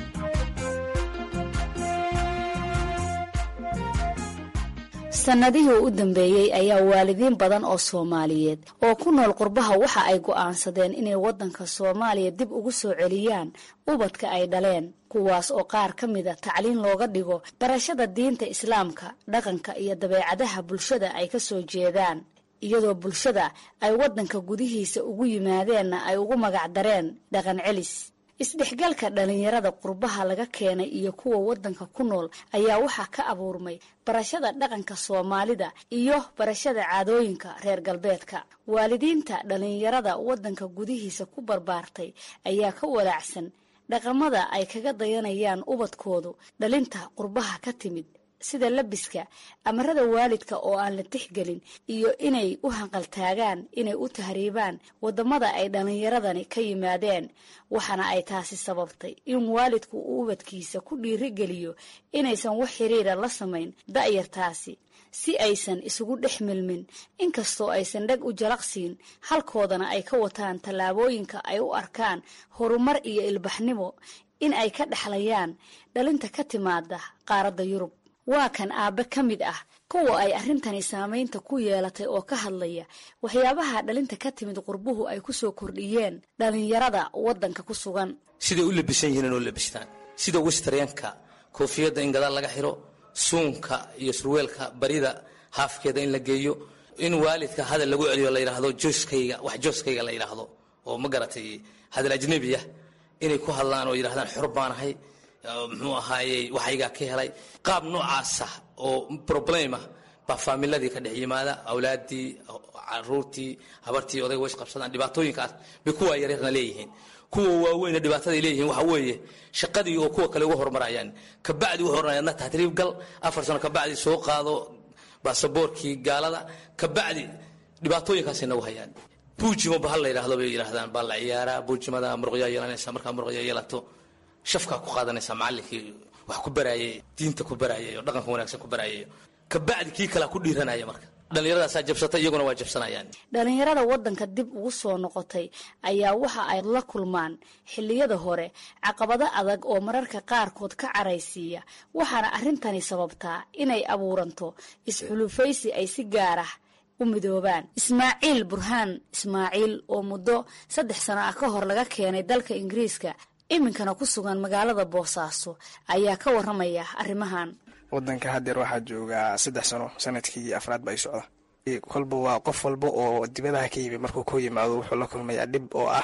sannadihii u dambeeyey ayaa waalidiin badan oo soomaaliyeed oo ku nool qurbaha waxa ay go'aansadeen inay waddanka soomaaliya dib ugu soo celiyaan ubadka ay dhaleen kuwaas oo qaar ka mida tacliin looga dhigo barashada diinta islaamka dhaqanka iyo dabeecadaha bulshada ay ka soo jeedaan iyadoo bulshada ay waddanka gudihiisa ugu yimaadeenna ay ugu magacdareen dhaqan celis isdhexgalka dhallinyarada qurbaha laga keenay iyo kuwa waddanka ku nool ayaa waxaa ka abuurmay barashada dhaqanka soomaalida iyo barashada caadooyinka reer galbeedka waalidiinta dhallinyarada waddanka gudihiisa ku barbaartay ayaa ka walaacsan dhaqamada ay kaga dayanayaan ubadkoodu dhalinta qurbaha ka timid sida labiska amarada waalidka oo aan la tixgelin iyo inay u hanqaltaagaan inay u tahriibaan wadamada ay dhallinyaradani ka yimaadeen waxaana ay taasi sababtay in waalidku uu ubadkiisa ku dhiirigeliyo inaysan wax xiriira la samayn da'yartaasi si aysan isugu dhex milmin inkastoo aysan dheg u jalaqsiin halkoodana ay ka wataan tallaabooyinka ay u arkaan horumar iyo ilbaxnimo in ay ka dhexlayaan dhalinta ka timaada qaaradda yurub waa kan aabbe ka mid ah kuwa ay arrintani saamaynta ku yeelatay oo ka hadlaya waxyaabaha dhalinta ka timid qurbuhu ay ku soo kordhiyeen dhallinyarada waddanka ku sugan siday u labisan yihiin inoo labistaan sida wistryanka koofiyadda in gadaal laga xiro suunka iyo surweelka barida haafkeeda in la geeyo in waalidka hadal lagu celiyo la yidhaahdo jooskayga wax jooskayga la yidhaahdo oo ma garatay hadal ajnebi ah inay ku hadlaan oo yidhahdaan xor baanahay muxuu ahaayey waxaygaa ka helay qaab noocaasa oo problema baa faamiladii ka dhex yimaada awlaadii caruurtii habartii odayga ways qabsadaan dhibaatooyinkaas bay kuwa yaryarna leeyihiin kuwa waaweyna dhibaataday leeyihiin waxa weeye shaqadii oo kuwa kale uga horumarayaan kabacdi wuxuu oranaya adna tahriib gal afar sano kabacdi soo qaado baasaboorkii gaalada kabacdi dhibaatooyinkaasay nagu hayaan buujimo bahal la yidhaahdo bay yidhahdaan baa la ciyaaraa buujimada muruqyaa yeelanaysa markaa muruqyaa yeelato shafkaa ku qaadanaysa macallinkii wax ku baraayay diinta ku baraayay oo dhaqanka wanaagsan ku baraayay kabacdi kii kalea ku dhiiranaya marka dhallinyaradaasaa jabsatay iyaguna waa jabsanayaan dhalinyarada waddanka dib ugu soo noqotay ayaa waxa ay la kulmaan xilliyada hore caqabado adag oo mararka qaarkood ka caraysiiya waxaana arrintani sababtaa inay abuuranto isxulufaysi ay si gaar ah u midoobaan ismaaciil burhaan ismaaciil oo muddo saddex sano ah ka hor laga keenay dalka ingiriiska iminkana ku sugan magaalada boosaaso ayaa ka waramaya arrimahan wadanka hadeer waxaa joogaa saddex sano sanadkii afraad ba ay socda kolba waa qof walba oo dibadaha ka yimi markuu ku yimaado wuxuu la kulmayaa dhib oo ah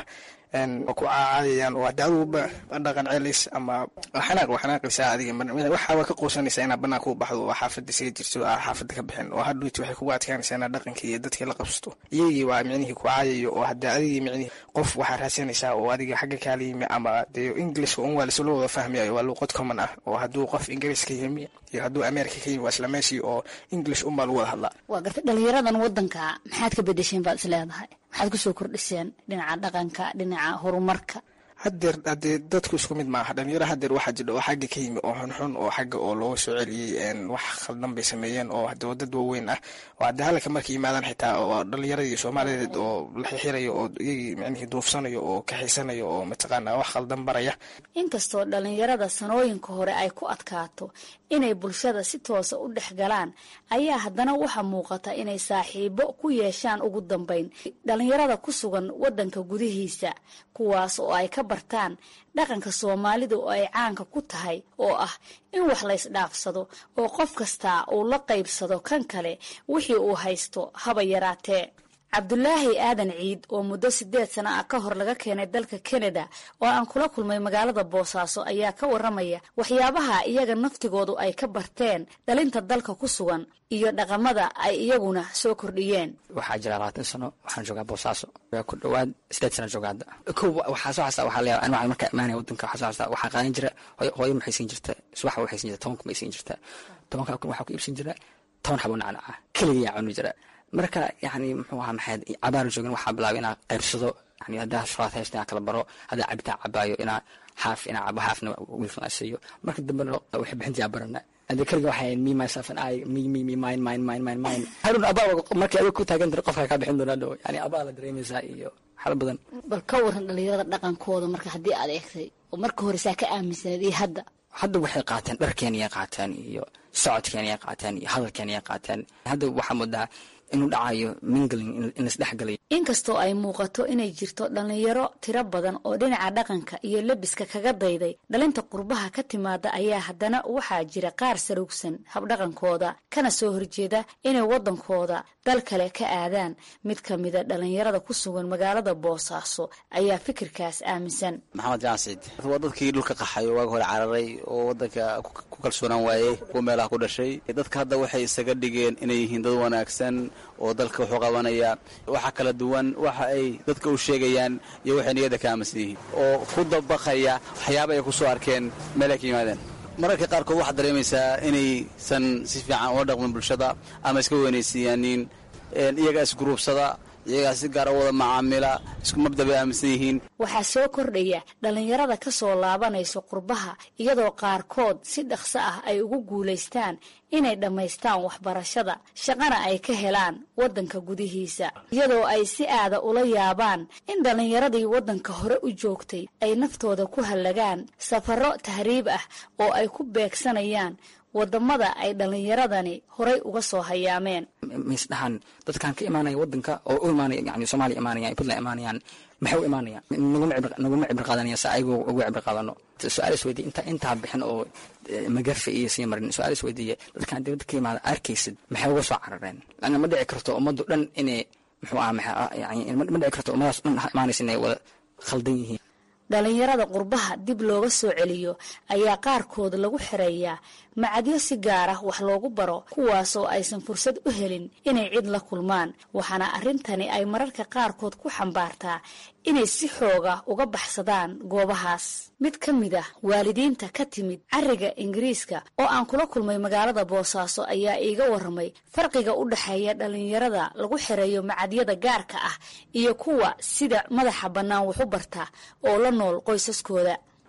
ku caacayayaan oo hade aduguba dhaqan celis ama xanaaq waa xanaaqaysaa adiga waxaaba ka quusanaysaa inaad banaanka u baxdo oo xaafada isaga jirto aa xaafada ka bixin oo hadhuyti waxay kugu adkaanaysaa inaad dhaqankii iyo dadkii la qabsato iyagii waa micnihii ku caayayo oo hade adigii micnihii qof waxaa raadsanaysaa oo adiga xagga kaala yimi ama dee englishka un waa lasula wada fahmayayo waa luuqad common ah oo hadduu qof ingiriis ka yimi iyo hadduu america ka yimi waa isla meeshii oo english unbaa lagu wada hadlaa waa gartay dhalinyaradan wadanka maxaad ka bedesheen baad is leedahay maxaad kusoo kordhiseen dhinaca dhaqanka dhinaca horumarka hadeer hadee dadku isku mid maaha dhalinyaro hadeer waxaa jidha oo xagga ka yimi oo xunxun oo xagga oo looga soo celiyey wax khaldan bay sameeyeen oo hade dad waaweyn ah oo hadde halka markay yimaadaan xitaa oo dhalinyaradii soomaaliyeed oo la xixirayo oo iyagii micnihii duufsanayo oo kaxaysanayo oo mataqaana wax khaldan baraya inkastoo dhalinyarada sanooyinka hore ay ku adkaato inay bulshada si toosa u dhex galaan ayaa haddana waxaa muuqata inay saaxiibo ku yeeshaan ugu dambeyn dhalinyarada ku sugan wadanka gudihiisa kuwaas oo ay ka bartaan dhaqanka soomaalida oo ay caanka ku tahay oo ah in wax laysdhaafsado oo qof kastaa uu la qaybsado kan kale wixii uu haysto haba yaraatee cabdulaahi aadan ciid oo muddo sideed sano ah ka hor laga keenay dalka kanada oo aan kula kulmay magaalada boosaaso ayaa ka waramaya waxyaabaha iyaga naftigoodu ay ka barteen dhalinta dalka ku sugan iyo dhaqamada ay iyaguna soo kordhiyeen waxaa jira labaatan sano waxaan joogaa boosaaso ku dhawaad sideed sano jooga hadda ko waxaa soo xastaa waxaa leeyahay anwacan markaa imaanaya wadanka waxaa soo xastaa waxaa qaadan jira hooyo maxay siin jirta subaxa waxay siin jirta toban kun bay siin jirta tobanka kun waxaa ku iibsan jira toban xabo nacnaca keligiyaa cuni jira marka yani muxuu ahaa maxayd cabaar joogin waxaa bilaabay inaa qaybsado yani haddaa shuraad haysta inaa kala baro haddaa cabitaan cabaayo inaa xaaf inaa cabo xaafna wiilkan aan siiyo marka dambena waxay bixintayaa barana hadda keliga waxay me myself and I me me me mine mine mine mine mine harun abaa markii adiga ku taagan tira qofka kaa bixin doonaa dhow yani abaa la dareemaysaa iyo xala badan bal ka waran dhalinyarada dhaqankooda marka haddii aad eegtay oo marka hore saa ka aaminsaneed iyo hadda hadda waxay qaateen dharkeeniyay qaateen iyo socodkeeniyay qaateen iyo hadalkeeniyay qaateen hadda waxaa moodaa inuu dhacayo mingling in laisdhexgalayo inkastoo ay muuqato inay jirto dhalinyaro tiro badan oo dhinaca dhaqanka iyo lebiska kaga dayday dhalinta qurbaha ka timaada ayaa haddana waxaa jira qaar sarugsan habdhaqankooda kana soo horjeeda inay waddankooda dal kale ka aadaan mid ka mida dhalinyarada ku sugan magaalada boosaaso ayaa fikirkaas aaminsan maxamed jaansid waa dadkii dhulka qaxay waag hore cararay oo wadanka ku kalsoonaan waayey kuwa meelaha ku dhashay dadka hadda waxay isaga dhigeen inay yihiin dad wanaagsan oo dalka wuxuu qabanaya waxa kala duwan waxa ay dadka u sheegayaan iyo waxay niyadda ka aaminsan yihiin oo ku dabaqaya waxyaaba ay ku soo arkeen meel ay ka yimaadeen mararka qaarkood waxaad dareemaysaa inaysan si fiican ula dhaqmin bulshada ama iska weynaysiiyaanin iyagaa isguruubsada iyagaa si gaara wada macaamila isku mabda bay aaminsan yihiin waxaa soo kordhaya dhalinyarada ka soo laabanayso qurbaha iyadoo qaarkood si dhaqso ah ay ugu guulaystaan inay dhammaystaan waxbarashada shaqana ay ka helaan waddanka gudihiisa iyadoo ay si aada ula yaabaan in dhallinyaradii waddanka hore u joogtay ay naftooda ku hallagaan safarro tahriib ah oo ay ku beegsanayaan wadamada ay dhallinyaradani horay uga soo hayaameen misdhahan dadkan ka imaanaya wadanka oo u imaanaya yani soomaaliya imaanayaan puntland imaanayaan maxay u imaanayaan naguma cibri qaadanaya si ayagu ugu cibri qaadano su-aal is weydiye inta intaa bixin oo magafe iyo sii marin su-aal is weydiiye dadkan dibadda ka imaada arkaysid maxay uga soo carareen lana ma dhici karto ummaddu dhan inay muxuu aha yani ma dhici karto ummadaas dhan imaanaysa inay wada khaldan yihiin dhalinyarada qurbaha dib looga soo celiyo ayaa qaarkood lagu xereeyaa macadyo si gaar ah wax loogu baro kuwaasoo aysan fursad u helin inay cid la kulmaan waxaana arrintani ay mararka qaarkood ku xambaartaa inay si xooga uga baxsadaan goobahaas mid ka mid ah waalidiinta ka timid cariga ingiriiska oo aan kula kulmay magaalada boosaaso ayaa iiga waramay farqiga u dhexeeya dhalinyarada lagu xereeyo macadyada gaarka ah iyo kuwa sida madaxa bannaan wax u barta oo la nool qoysaskooda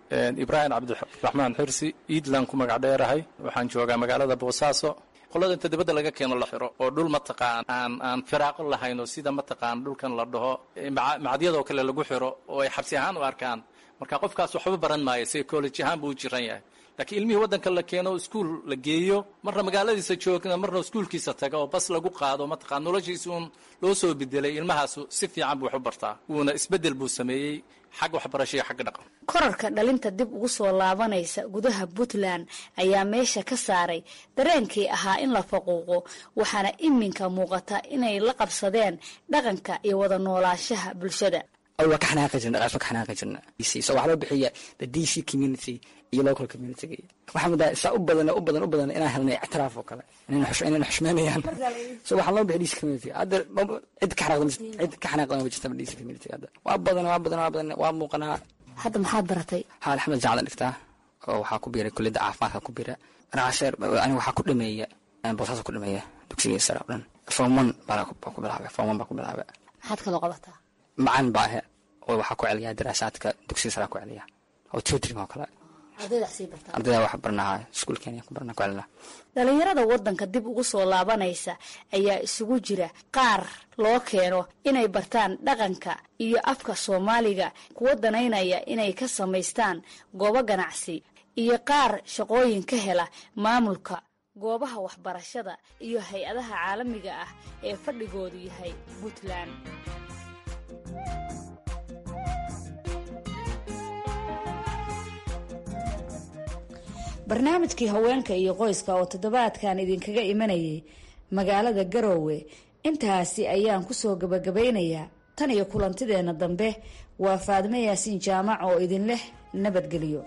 ibraahim cabdiraxmaan xirsi iidlan ku magac dheerahay waxaan joogaa magaalada boosaaso qolada inta dibadda laga keeno la xiro oo dhul mataqaan aan aan firaaqo lahayn oo sida mataqaan dhulkan la dhaho macadyadoo kale lagu xiro oo ay xabsi ahaan u arkaan marka qofkaas waxba baran maayo psychology ahaan buu u jiran yahay laakiin ilmihii waddanka la keeno iskuul la geeyo marna magaaladiisa joogna marna iskuulkiisa taga oo bas lagu qaado mataqaan noloshiisa uun loo soo bedelay ilmahaasu si fiican buu wax u bartaa wuuna isbeddel buu sameeyey xag waxbarasho iyo xagga dhaqan korarka dhalinta dib ugu soo laabanaysa gudaha puntland ayaa meesha ka saaray dareenkii ahaa in la faquuqo waxaana iminka muuqata inay la qabsadeen dhaqanka iyo wada noolaanshaha bulshada waa ka xanaaqi jirna dhaqaas waa ka xanaaqi jirna so waxaa loo bixiya the d c community iyo local community waxaa mudaa saa u badan u badan u badan inaan helnay ictiraaf oo kale inayna xushmeynayaan so waxaa loo bixiya d c community hadda cid ka xanaaqda cid ka xanaaqda ma jirta d c community hadda waa badan waa badan waa badan waa muuqanaa hadda maxaad baratay haa axmed jacdan dhigtaa oo waxaa ku biiray kulliyadda caafimaadka ku biira anacasheer aniga waxaa ku dhameeya boosaas ku dhameeya dugsigii sare oo dhan form one baa ku bilaabay form one baa ku bilaabay maxaad kaloo qabataa macalin baa ahe oo waxaa ku celiyaa daraasaadka dugsiga sare ku celiya oo tutoring oo kale ardayda wax barnaha iskuulkeena ku barna ku celina dhalinyarada waddanka dib ugu soo laabanaysa ayaa isugu jira qaar loo keeno inay bartaan dhaqanka iyo afka soomaaliga kuwa danaynaya inay ka samaystaan goobo ganacsi iyo qaar shaqooyin ka hela maamulka goobaha waxbarashada iyo hay-adaha caalamiga ah ee fadhigoodu yahay puntland barnaamijkii haweenka iyo qoyska oo toddobaadkan idinkaga imanayay magaalada garoowe intaasi ayaan kusoo gabagabaynayaa tan iyo kulantideenna dambe waa faadme yaasiin jaamac oo idin leh nabadgelyo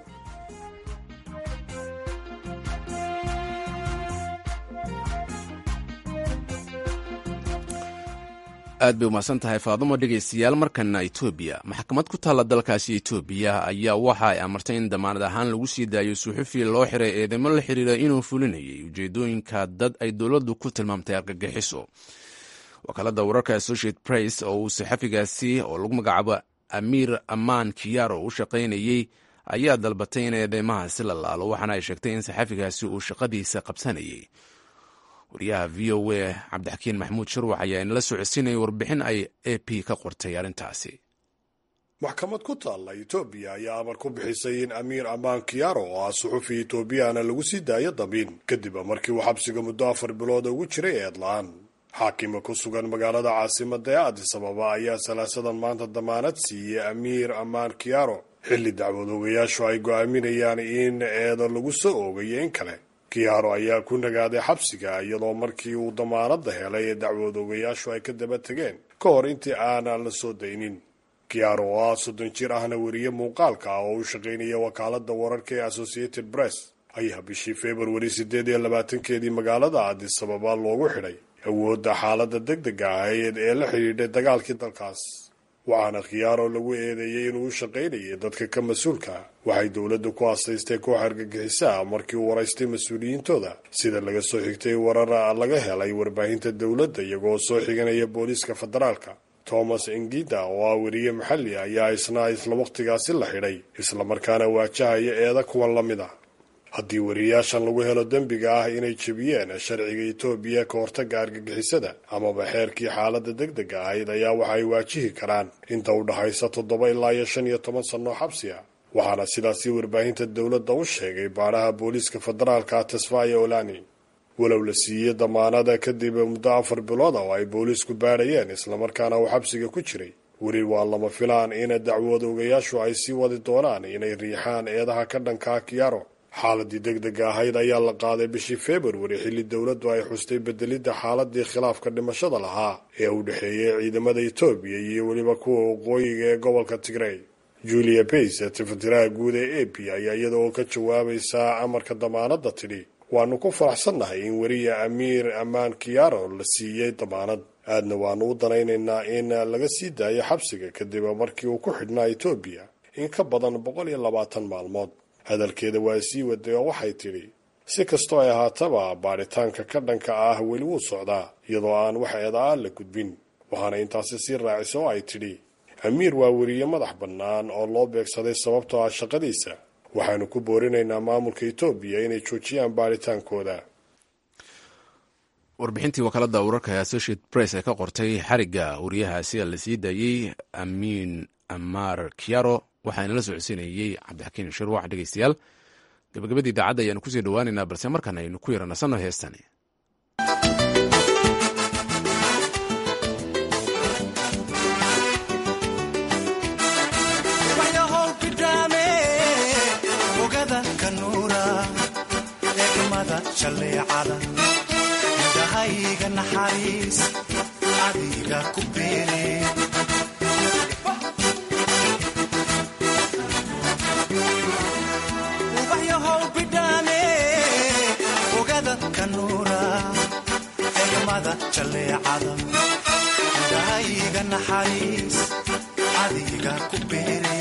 aad bay umahadsan tahay faadumo dhegaystayaal markana etoobiya maxkamad ku taalla dalkaasi etoobiya ayaa waxa ay amartay in damaanad ahaan lagu sii daayo suxufi loo xiray eedeymo la xiriira inuu fulinayay ujeedooyinka dad ay dowladdu ku tilmaamtay argagixiso wakaalada wararka associate press oo uu saxafigaasi oo lagu magacaabo amiir amaan kiyaro u shaqaynayey ayaa dalbatay in eedeymahaasi la laalo waxaana ay sheegtay in saxafigaasi uu shaqadiisa qabsanayay wariyaha v o a cabdixakiin maxamuud shirwax ayaa inala socodsiinaya warbixin ay a p ka qortay arrintaasi maxkamad ku taalla etoobiya ayaa amar ku bixisay in amiir amaan kiyaro oo ah suxufi etoobiyana lagu sii daayo damiin kadib markii uu xabsiga muddo afar bilood ugu jiray eedla-aan xaakima ku sugan magaalada caasimada ee adis ababa ayaa salaasadan maanta damaanad siiyey amiir amaan kiyaro xilli dacwad ogayaashu ay go'aaminayaan in eedo lagu soo oogayo in kale kiyaaro ayaa ku nagaaday xabsiga iyadoo markii uu damaanadda helay ee dacwad ogayaashu ay ka daba tegeen ka hor intii aanan la soo daynin kiyaaro oo ah soddon jir ahna weriye muuqaalka ah oo u shaqaynaya wakaalada wararka ee associated press ayaa bishii februari siddeed iyo labaatankeedii magaalada adis ababa loogu xidhay awoodda xaaladda deg dega ahayd ee la xidhiidhay dagaalkii dalkaas waxaana khiyaaro lagu eedeeyey inuu u shaqaynayay dadka ka mas-uulka waxay dowladda ku asaystay koox argagixisaa markii uu waraystay mas-uuliyiintooda sida laga soo xigtay warar laga helay warbaahinta dowladda iyagoo soo xiganaya booliiska federaalka thomas engida oo ah weriye maxalli ayaa isna isla wakhtigaasi la xidhay islamarkaana waajahaya eeda kuwan la mid ah haddii weriyaashan lagu helo dembiga ah inay jebiyeen sharciga etoobiya ka hortagga argagixisada amaba xeerkii xaaladda deg dega ahayd ayaa waxa ay waajihi karaan inta u dhaxaysa toddoba ilaa iyo shan iyo toban sannoo xabsi ah waxaana sidaasi warbaahinta dowladda u sheegay baadhaha booliiska federaalka tesfaya olani walow la siiyey damaanada kadib muddo afar bilood ah oo ay booliisku baadhayeen islamarkaana uu xabsiga ku jiray weli waa lama filaan in dacwad ogayaashu ay sii wadi doonaan inay riixaan eedaha ka dhankaa kiyaro xaaladii deg dega ahayd ayaa la qaaday bishii februari xilli dowladdu ay xustay bedelidda xaaladii khilaafka dhimashada lahaa ee u dhexeeyay ciidamada etoobiya iyo weliba kuwa waqooyiga ee gobolka tigrey julia bays tifatiraha guud ee a p ayaa iyada oo ka jawaabaysaa amarka damaanadda tidhi waanu ku faraxsannahay in weriya amiir amaan kiyaro la siiyey damaanad aadna waanu u danaynaynaa in laga sii daayo xabsiga kadib markii uu ku xidhnaa etoobiya in ka badan boqol iyo labaatan maalmood hadalkeeda waa sii waday oo waxay tidhi si kastoo ay ahaataba baadhitaanka ka dhanka ah weli wuu socdaa iyadoo aan wax eedaa la gudbin waxaana intaasi sii raacisa oo ay tidhi amiir waa weriye madax bannaan oo loo beegsaday sababtoo ah shaqadiisa waxaanu ku boorinaynaa maamulka etoobiya inay joojiyaan baaritaankooda warbixintii wakaalada wararka ee associate press ee ka qortay xarigga wariyahaasi la sii daayey amiin amar kiaro waxaana la socodsiinayey cabdixakiin shirwax dhegeystayaal gabagabadii idaacadda ayaanu kusii dhawaaneynaa balse markan aynu ku yaranasanno heestani indhahayga naxariis adiga ku beere ubaxyahow bidhaane ogada kanuura egmada jalleecada indhahayga naxariis adiga ku beere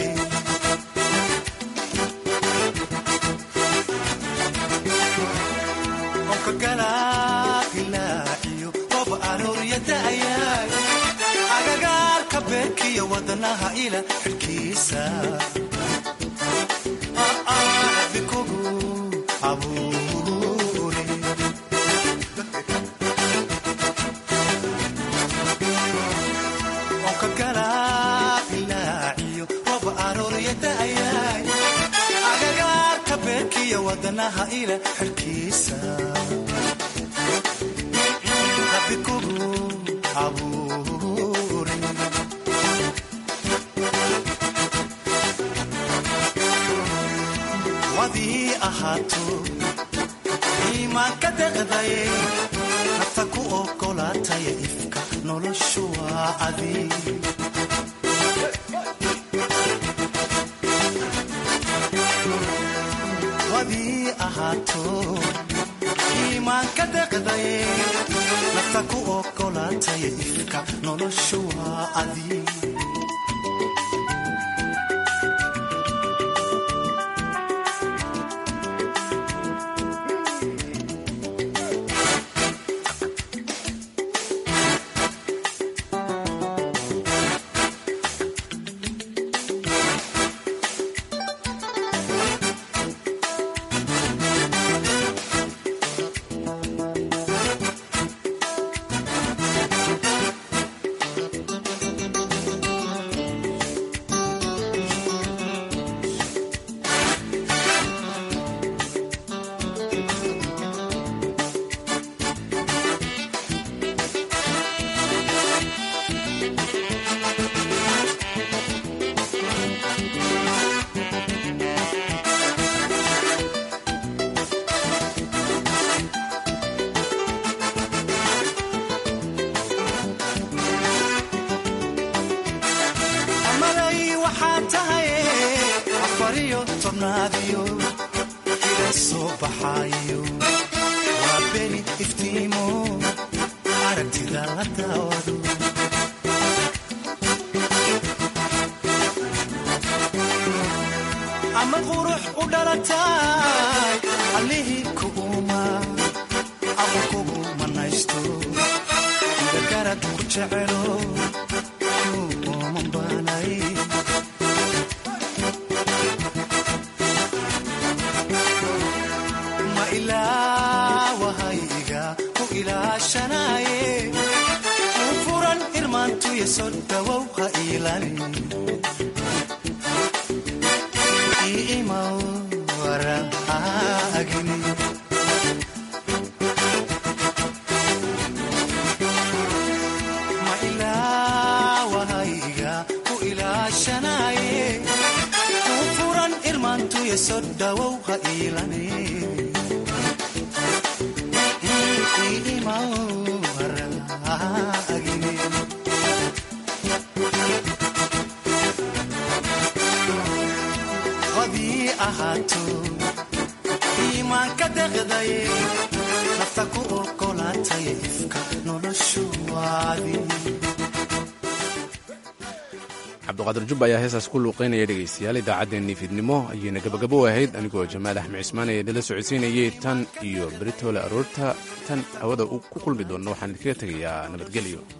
agagaarka beerkiyo wadanaha ila xidhkiisa bikogu abuure onka galaabilaaciyo rob aroorya da'yaay agagaarka beerkiyo wadanaha ila xidhkiisa bikogu abuure wadii ahaato iimaan ka deqdaye nafta ku ogolaataya ifka noloshu waa adi wadii ahaato iimaan ka deqdaye nafta ku ogolaataya ifka noloshu waa adi amaday waxaa tahay afariyo tobnaadiyo ila soo baxaayo waa beni iftiimo aragtida la daawado ama qurux u dhalataay allihii kuuma ama kugu manaysto gargarad ku jecelo ma ilaawahayga ku ilaashanaye u furan irmaantuya soo dhawow ha iilani iimaw waraagini ma ilaawahayga ku ilaashanaye u furan irmaantuya soo dhawow ha iilani iimaw waraagini wadii ahaato iimaan ka deqdaye nafta ku ogolaataya ifka noloshu waadi cabduqaadir jubba ayaa heestaas ku luuqeynaya dhegaystayaal idaacaddeenii fiidnimo ayayna gabagabo ahayd anigoo jamaal axmed cismaan ee idinla socodsiinayay tan iyo beritoole aroorta tan hawada ku kulmi doonna waxaan idinkaga tegayaa nabadgelyo